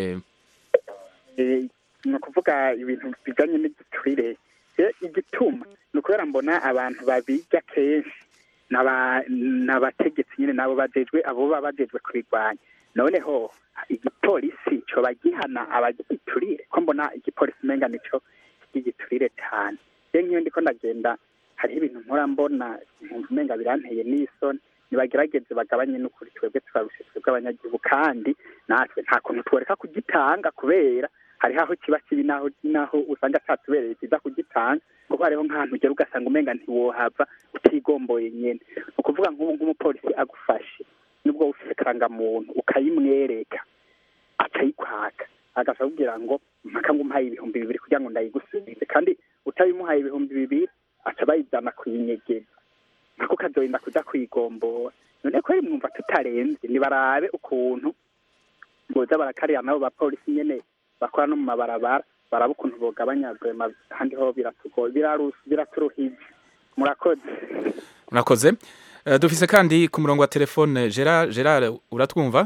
ni ukuvuga ibintu bijyanye n'igiturire igituma ni ukubera mbona abantu babijya kenshi n'abategetsi nyine nabo bajejwe abo baba bajejwe kubirwanya noneho igipolisi cyo bagihana abagiturire ko mbona igipolisi umenga nicyo cy'igiturire cyane rero nk'iyo ndiko ndagenda hariho ibintu mpora mbona umenga biranteye n'isoni nibagerageze bagabanye n'ukuri twebwe turarushe twebwe abanyagihugu kandi natwe nta kuntu tworeka kugitanga kubera hariho aho kiba kibi naho naho usanga atatubereye kiza kugitanga kuko hariho nk'ahantu ugera ugasanga umenga ntiwohava utigomboye nyene ni ukuvuga nk'ubu nk'umupolisi agufashe nubwo ufise karangamuntu ukayimwereka akayikwaka agasa kugira ngo mpaka ngo umuhaye ibihumbi bibiri kugira ngo ndayigusubize kandi utabimuhaye ibihumbi bibiri aca bayijana kuyinyegeza nako kazorinda kuja kuyigombora none ko mwumva tutarenze nibarabe ukuntu boza barakarira nabo bapolisi nyene bakora no mu mabarabara baraba ukuntu bogabanya vrema ahandi ho biratugoye biraru- biraturuhije murakoze murakoze Eh, dufise kandi ku murongo wa telefone gerard gerard uratwumva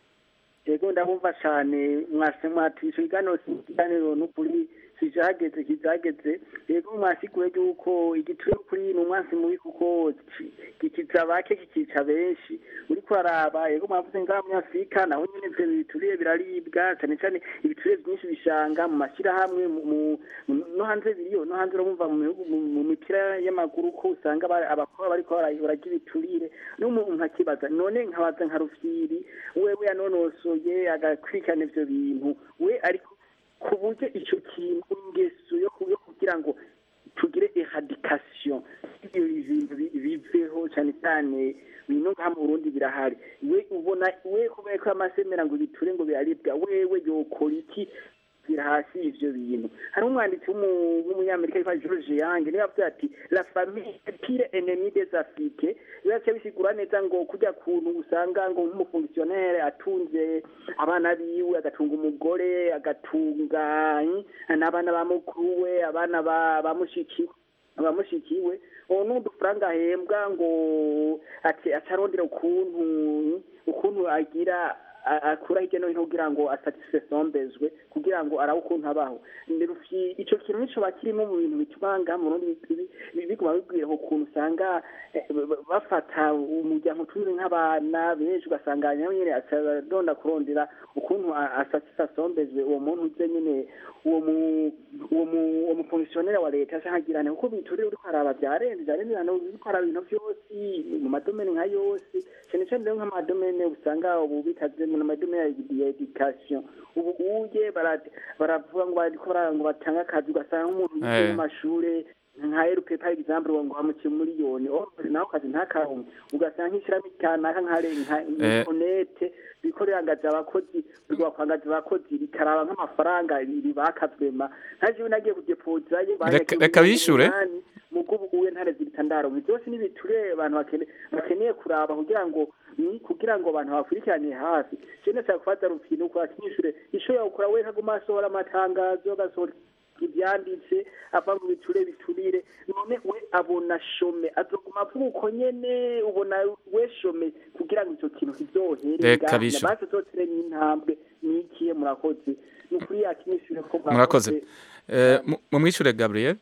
yego ndabumva cyane mwase mwatisha ikiganiro ikiganiro n'ukuri kijageze kijageze yego mwasiguye yuko igituri kuri ni umwansi mubi kuko ki- gikiza bake kikica benshi uriko uraraba yego mwavuze ngaha muri afurika naho nyene ivyo bituriye biraribwa cyane cyane ibituriye byinshi bishanga mu mashyirahamwe mu- mu- mu- no hanze biriyo no hanze urumva mu bihugu mu- mu mipira y'amaguru ko usanga aba- abakobwa bariko bara- bararya ibiturire n'umuntu nkakibaza none nkabaza nka rufyiri wewe yanonosoye agakurikirana ivyo bintu we ariko ku buryo ico kintu ingeso yo ku- yo kugira ngo tugire eradication ibyo bintu bi- biveho cyane cyane bino ngaha mu Burundi birahari we ubona we kubera ko amasemera ngo biture ngo biraribwa wewe yokora iki bira hasi ivyo bintu hari umwanditsi w'umu- w'umunyamerika yitwa George Young niwe yavuze ati la famille est pire ennemi des africains bibace bisigura neza ngo kujya kuntu usanga ngo nk'umufonctionnaire atunze abana biwe agatunga umugore agatunga eh, n'abana ba mukuru we abana ba ba mushikiwe abamushikiwe ubu ni udufaranga ahembwa ngo ati atarondera ukuntu ukuntu agira a- akura hirya no hino kugira ngo asatisfe sombezwe kugira ngo arabe ukuntu abaho Nderufi- ico kintu nico bakirimo mu bintu bituma ngaha mu Burundi bi- bi- biguma bibwira ukuntu usanga eh, ba- ba- bafata umuryango utunze nk'abana benshi ugasanga nawe nyene aradonda kurondera ukuntu a- asatisfa sombezwe uwo muntu uze nyene uwo mu uwo mu uwo mufonctionnaire wa leta canke agirane kuko biturire uriko araba vyarenze vyarenze hano uriko araba ibintu vyose mu madomene nka yose cyane cyane rero nk'amadomene usanga ubu bikaze mu madomene ya education ubu uye bara- baravuga ngo bariko bara- ngo batanga akazi ugasanga nk'umuntu yize Eh. mu mashure nka erupe par exemple ngo bamuciye miliyoni nawe kazi ntakaronke ugasanga nk'ishirahamwe kanaka nka re- nka Eh. onete riko rirangaza abakozi rwakwangaza abakozi rikaraba nk'amafaranga ribakavwema ntajewe nagiye kudepozayo Reka- reka bishure. mugubu uwe ntare zibitandaro byose nibiture abantu bakene bakeneye kuraba kugira ngo ni kugira ngo abantu bakurikirane hafi je ndashaka kubaza rufino kwa kinyishure isho yakora we kaguma asohora amatangazo agasohora ivyanditse ava mu biture biturire none we abona shome azoguma avuga uko nyene ubona we shome kugira ngo ico kintu kizohere Reka bishure. basi zotere n'intambwe nikiye murakoze ni ukuri yakinyishure ko murakoze Eh, mu- mumwishure gabriel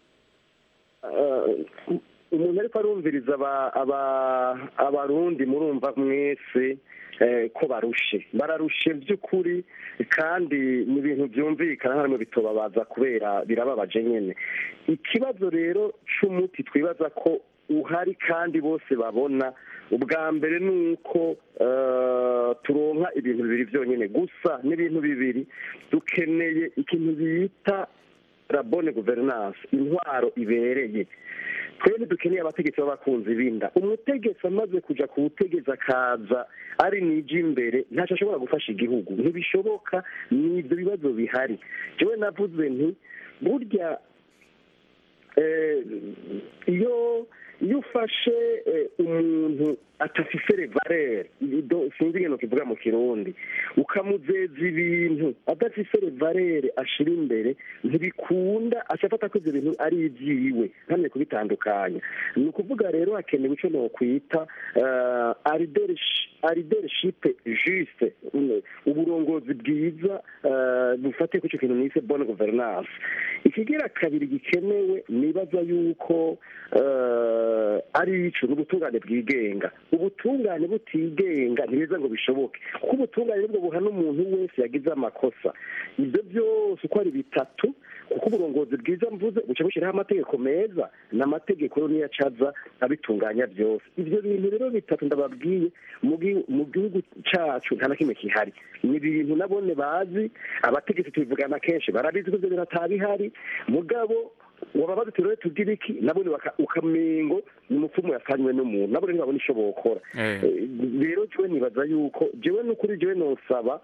Eh, umuntu ariko arumviriza aba- aba- abarundi murumva mwese eh, ko barushe bararushe by'ukuri kandi ni ibintu byumvikana harimo bitobabaza kubera birababaje nyine ikibazo rero c'umuti twibaza ko uhari kandi bose babona ubwa mbere ni uko eh, turonka ibintu bibiri byonyine gusa n'ibintu bibiri dukeneye ikintu bita la bonne gouvernance intwaro ibereye twebwe dukeneye abategetsi b'abakunzi b'inda umutegetsi amaze kuja ku butegetsi akaza ari niji imbere ntacyo ashobora gufasha igihugu ntibishoboka ni ibyo bibazo bihari jewe navuze nti burya eh, iyo iyo ufashe eh, umuntu atafise revalere sinzi ingene kivuga mu kirundi ukamuzeza ibintu adafise revalere ashira imbere ntibikunda acafata ko ivyo bintu ari ivyiwe ntamye kubitandukanya ni ukuvuga rero hakenewe ico nokwita uh, aridership juste mm, uburongozi bwiza uh, bufatiye kuri ico kintu nise bonne gouvernance ikigira kabiri gikenewe nibaza yuko uh, ari ico ni ubutungane bwigenga ubutungane butigenga ntibeza ngo bishoboke kuko ubutungane nibwo buhana umuntu wese yagize amakosa ibyo byose uko ari bitatu kuko uburongozi bwiza mvuze buca bushyiraho amategeko meza n'amategeko yo niyo acaza abitunganya byose ibyo bintu rero bitatu ndababwiye mu gi- mu gihugu cyacu nta na kimwe kihari ni ibintu nabone bazi abategetsi tubivugana kenshi barabizi ko ibyo bintu atabihari mugabo wababaza uti rero tugira iki nabone baka- ukamengo ni umupfumu yasanywe n'umuntu nabone ntibabona icyo bokora Eh. Eh, rero jewe nibaza yuko jewe n'ukuri jewe nosaba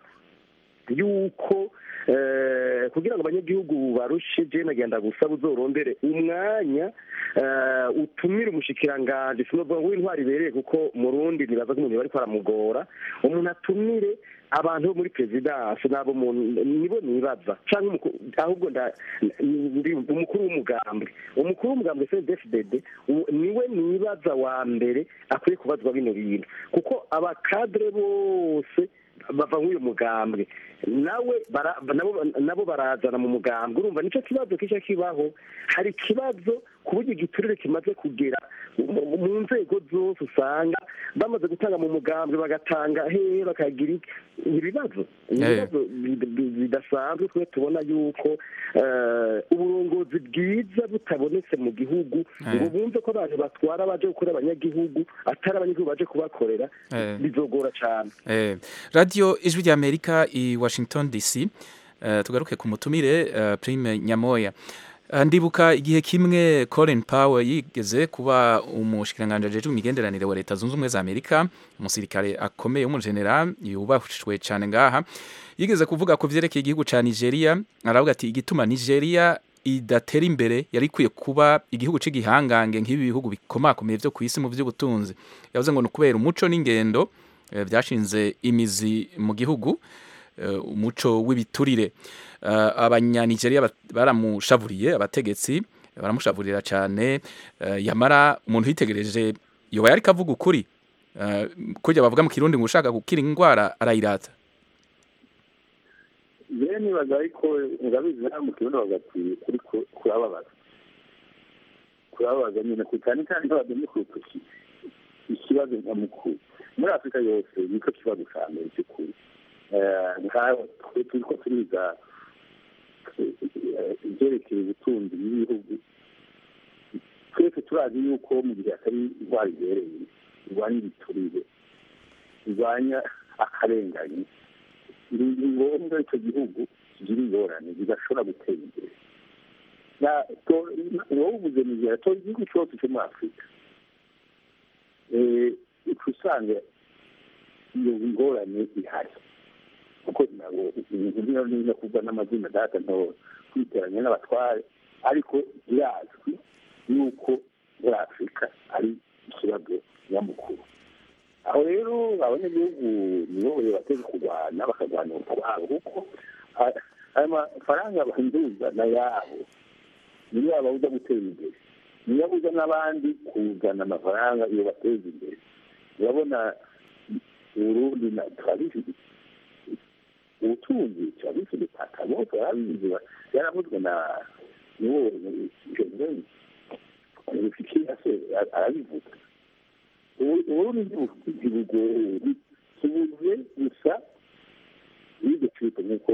yuko eh, kugira ngo abanyagihugu barushe je nagenda gusaba uzorondere umwanya eh, utumire umushikiranganji sinovuga ngo w'intwari ibereye kuko mu rundi nibaza ko umuntu bariko aramugora umuntu atumire abantu bo muri perezidansi nabo mu- nibo nibaza canke umuku- ahubwo nda- ndi umukuru w'umugambwe umukuru w'umugambwe cdfdd niwe nibaza wa mbere akwiye kubazwa bino bintu kuko abakadre bose bava nk'uyu mugambwe nawe bara- nabo nabo barazana mu mugambwe urumva nicyo kibazo kijya kibaho hari ikibazo ku buryo igiturire kimaze kugera mu- mu nzego zose usanga bamaze gutanga mu mugambwe bagatanga hehe bakagira iki ibibazo ibibazo bi- bi- bidasanzwe twe tubona yuko eh, uburongozi bwiza butabonetse mu gihugu ngo bumve ko abantu batwara baje gukorera abanyagihugu atari abanyagihugu baje kubakorera Eh. bizogora cyane Eh, radio ijwi rya amerika i washington dc eh, tugaruke ku mutumire eh, prime nyamoya Eh, ndibuka igihe kimwe colin powell yigeze kuba umushikiranganji ajejwe imigenderanire wa leta zunze ubumwe za amerika umusirikare akomeye w'umujenerali yubahishwe cyane ngaha yigeze kuvuga ku vyerekeye igihugu ca nigeria aravuga ati igituma nigeria idatera imbere yari ikwiye kuba igihugu cy'igihangange nk'ibi bihugu bikomakomeye byo ku isi mu by'ubutunzi yavuze ngo ni ukubera umuco n'ingendo eh, byashinze imizi mu gihugu eh, umuco w'ibiturire Eh, abanyanigeria bat- baramushavuriye abategetsi baramushavurira cyane eh, yamara umuntu yitegereje yoba yari kavuga ukuri Eh, kurya bavuga mu kirundi ngo ushaka gukira indwara arayirata rero nibaza ariko urabizi nawe mu kibuno bagati kuri ku- kurababaza kurababaza nyine ku cyane cyane nk'abageni ku rutoki ikibazo nyamukuru muri afurika yose nicyo kibazo cya mbere cy'ukuri Eh, nkaho twe turi ko turiga eh, ibyerekeye ubutunzi bw'ibihugu twese turazi yuko mu gihe atari indwara ibereye irwanya ibiturire irwanya akarengane ni ni ngombwa icyo gihugu kigira ingorane zidashobora gutera imbere Na- to- wowe uvuze nigera tora igihugu cyose cyo muri afurika Eh, uca usanga iyo ngorane ihari kuko ntabwo ibintu bino niyo kuvuga n'amazina data nto kwiteranya n'abatware ariko birazwi yuko muri afurika ari ikibazo nyamukuru aho rero abanyagihugu nibo bateze kurwana bakarwana utwabo kuko a- aya mafaranga bahinduza na yabo niyo ababuza gutera imbere niyo abuza n'abandi kuzana amafaranga iyo bateza imbere urabona uburundi na turabizi ubutunzi turabizi bitaka bose barabizi yaravuzwe na niwo jeveni rufikira se arabivuga uburundi ntibugori tubuze gusa iryo cito nk'uko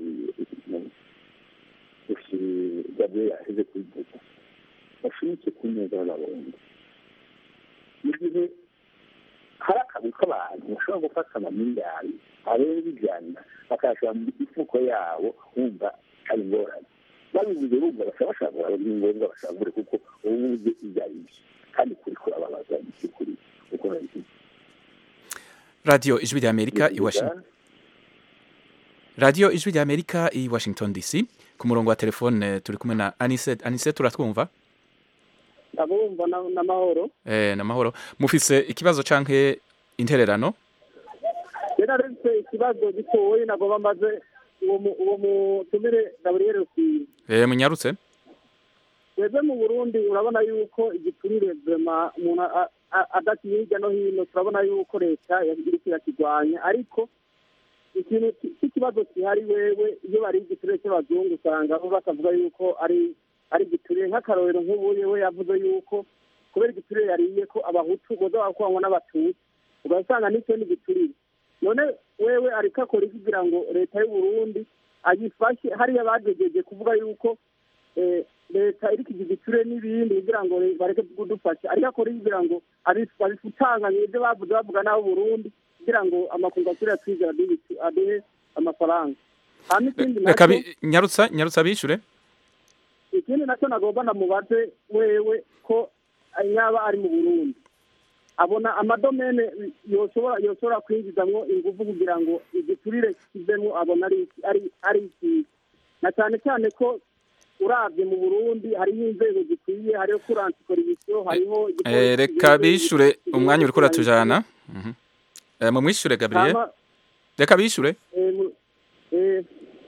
gabriel yaheze kubivuga bashimitse ku neza y'abarundi mu gihe hari akazi k'abantu bashobora gufata amamiliyari arenga ijana bakayashyira mu mifuko yabo wumva hari ingorane babivuze bumva bashobora bashaka kubarura ni ngombwa bashagure kuko ubu uzi ibyo ari byo kandi kuri kurababaza ni by'ukuri kuko nabivuze radio ijwi rya amerika i washington radio ijwi rya amerika i washington dc ku murongo wa telefone turi kumwe na anise anise turatwumva abumva n'amahoro eh, namahoro mufise ikibazo canke intererano rero aretse ikibazo gitoye nagomba mbaze uwo mu- uwo mutumire gaburiyeri rukwiye eh, munyarutse twebwe mu burundi urabona yuko igiturire vema umuntu a- a- adakiye hirya no hino turabona yuko leta iriko irakigwanya ariko ikintu ki- cy'ikibazo gihari wewe iyo bari igiturire cy'abazungu usanga bo bakavuga yuko ari ari igiturire nk'akarorero nk'ubuye we yavuze yuko kubera igiturire yariye ko abahutu boza bakwangwa n'abatutsi ugasanga n'icyo ni igiturire none wewe ariko akora iki kugira ngo leta y'u Burundi ayifashe hariya bagejeje kuvuga yuko eh, leta iri kugira igiture n'ibindi kugira ngo re- bareke kudufasha ariko akora kugira ngo abi- babifutanganye ibyo bavuze bavuga n'abo burundi kugira ngo amakungu asubire atwizera aduhe aduhe amafaranga hama ikindi reka nacyo bi- nyarutsa nyarutsa bishure ikindi nacyo nagomba namubaze wewe ko yaba ari mu burundi abona amadomene yoshobora yoshobora kwinjizamwo ingufu kugira ngo igiturire kivemo abona ari iki- ari ari ikiza na cyane cyane ko urabye mu burundi hariho inzego zikwiye hariho kuransi koribisiyo hariho Eh, reka bishure umwanya uriko uratujana Mhm. Eh, mumwishure gabriel Hama- reka bishure eh, mu- eh,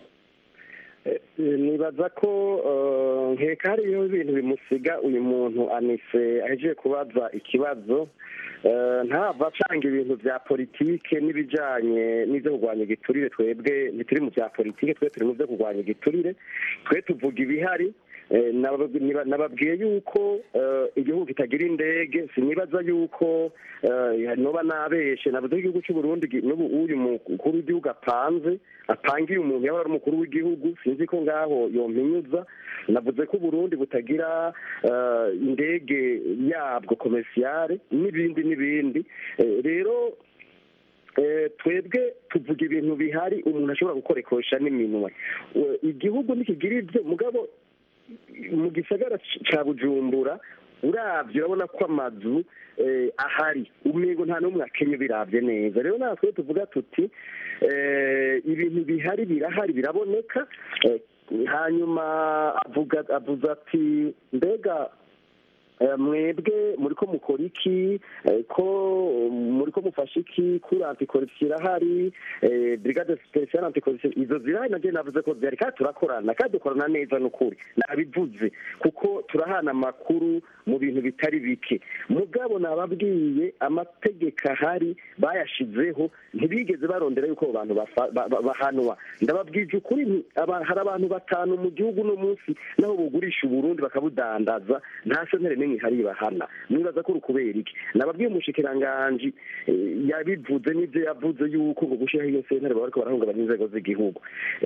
Eh, nibaza ko eh, nkeka hariho ibintu bimusiga uyu muntu anise ahejeje kubaza ikibazo eh, ntava acanga ibintu vya politike n'ibijanye n'ivyo kurwanya igiturire twebwe ntituri mu vya politike twe turi mu vyo kurwanya igiturire twe tuvuga ibihari Eh, nabab- niba- nababwiye yuko eh, igihugu kitagira indege sinibaza yuko eh, noba nabeshe navuze ko igihugu cy'uburundi gi- n'ubu uyu mukuru w'igihugu apanze apangiye umuntu yaba ari umukuru w'igihugu sinzi ko ngaho yompinyuza navuze ko uburundi butagira eh, indege yabwo komersiyare n'ibindi n'ibindi Eh, rero Eh, twebwe tuvuga ibintu bihari umuntu ashobora gukoresha n'iminwe Eh, igihugu ntikigira ibyo mugabo mu gisagara c- ca bujumbura uravye urabona ko amazu eh, ahari umengo nta n'umwe akenye biravye neza rero natwe tuvuga tuti eh, ibintu bihari birahari biraboneka eh, hanyuma avuga avuze ati mbega Eh, mwebwe muriko mukora iki Eh, ko muriko mufasha iki kuri antikorupsiyo irahari eh, brigade special antikorupsiyo izo zirahari naje navuze ko zihari kandi turakorana kandi dukorana neza n'ukuri nabivuze kuko turahana amakuru mu bintu bitari bike mugabo nababwiye amategeko ahari bayashizeho ntibigeze barondera yuko abo bantu bafa- ba- ba- bahanwa ndababwije ukuri nti aba- hari abantu batanu mu gihugu uno munsi naho bugurisha uburundi bakabudandaza nta sentere n'imwe ihari bahana mwibaza ko uri kubera iki nababwiye umushikiranganji eh, yabivuze n'ibyo yavuze yuko ngo gushyiraho iyo sentere baba bariko barahungabanya inzego z'igihugu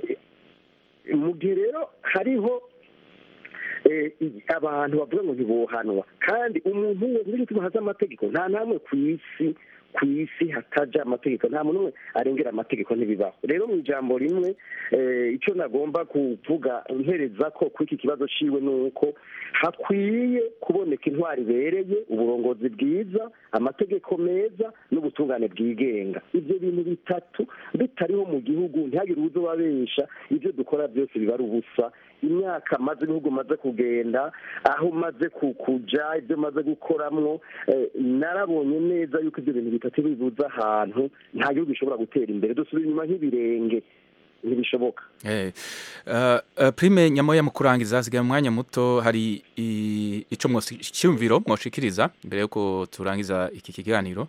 Eh, mu gihe rero hariho eh, i- abantu bavuga ngo ntibohanwa kandi umuntu wese nicyo gituma haza amategeko nta namwe ku isi ku isi hataja amategeko nta muntu umwe arengera amategeko ntibibaho rero mu ijambo rimwe eh, icyo nagomba kuvuga mpereza ko kuri iki kibazo ciwe ni uko hakwiye kuboneka intwari ibereye uburongozi bwiza amategeko meza n'ubutungane bwigenga ibyo bintu bitatu bitariho mu gihugu ntihagire uwuzo babesha ibyo dukora byose biba ari ubusa imyaka maze ibihugu maze kugenda aho maze kuja ibyo maze gukoramwo eh, narabonye neza yuko ibyo bintu bitatu bibuze ahantu nta gihugu gishobora gutera imbere dusubira inyuma nk'ibirenge ntibishoboka Eh, uh, uh, prime nyamoya mu kurangiza hasigaye umwanya muto hari i- ico mwosi- cyumviro mwoshikiriza mbere yuko turangiza iki kiganiro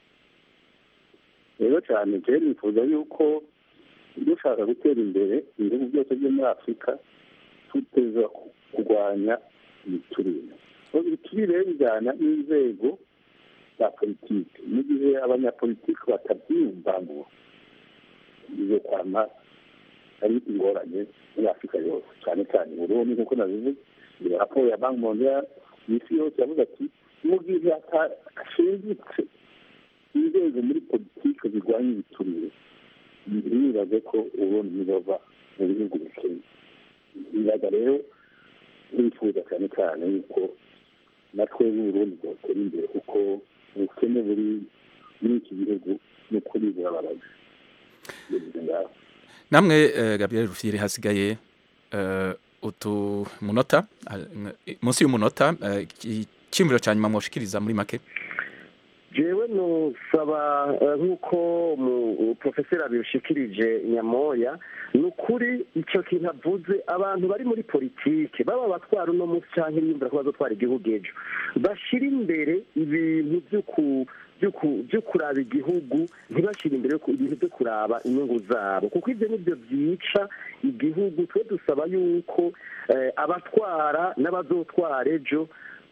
rero cyane je nifuza yuko dushaka gutera imbere ibihugu byose byo muri afurika tuteza ku- kurwanya ibiturire So, ibiturire rero bijyana n'inzego za politiki mu gihe abanyapolitiki batabyiyumva ngo bizo kwama ari ingorane muri afurika yose cyane cyane uburundi nk'uko nabivuze iyo raporo ya banki mondial isi yose yavuze ati mu gihe hashingitse inzego muri politiki zirwanya ibiturire ntibibaze ko uburundi buzova mu bihugu bikennye bibaza rero turifuza cyane cyane yuko natwe b'uburundi bwotera imbere kuko ubukene buri muri iki gihugu ni ukuri burababaje bivuze ngaho namwe uh, Gabriel Rufyiri hasigaye uh, utu munota uh, munsi y'umunota uh, icyumviro ca nyuma mwoshikiriza muri make jewe nusaba eh, nk'uko mu profeseri abishikirije nyamoya ni ukuri icyo kintu avuze abantu bari muri politike baba batwara uno munsi cyangwa ibiyumvira ko bazotwara igihugu ejo bashyira imbere ibintu byo ku byo ku- byo kuraba igihugu ntibashyire imbere yo ku- ibintu byo kuraba inyungu zabo kuko ibyo nibyo byica igihugu twe dusaba yuko eh, abatwara n'abazotwara ejo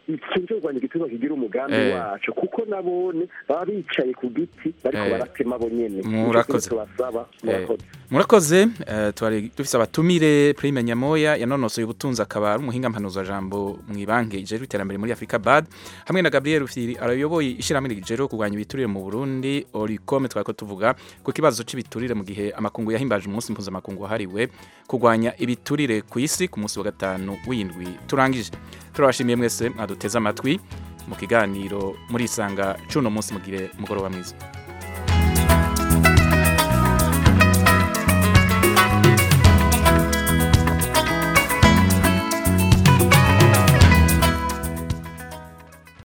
ikintu cyo kurwanya igiturire kigira umugambi Eh. wacu kuko nabone baba bicaye ku giti bariko Eh. baratema bo nyene Nico Murakoze. kintu tubasaba Eh, murakoze murakoze eh, twari dufise abatumire prime nyamoya yanonosoye ubutunzi akaba ari umuhinga mpanuza jambo mu ibanki ijejwe iterambere muri Africa Bad hamwe na Gabriel Rufyiri arayoboye ishyirahamwe rijejwe kurwanya ibiturire mu Burundi Oricom twako tuvuga ku kibazo cy'ibiturire mu gihe amakungu yahimbaje umunsi mpuzamakungu wahariwe kurwanya ibiturire ku isi ku munsi wa gatanu w'indwi turangije turabashimiye mwese mwaduteze amatwi mu kiganiro muri isanga cuno munsi mugire umugoroba mwiza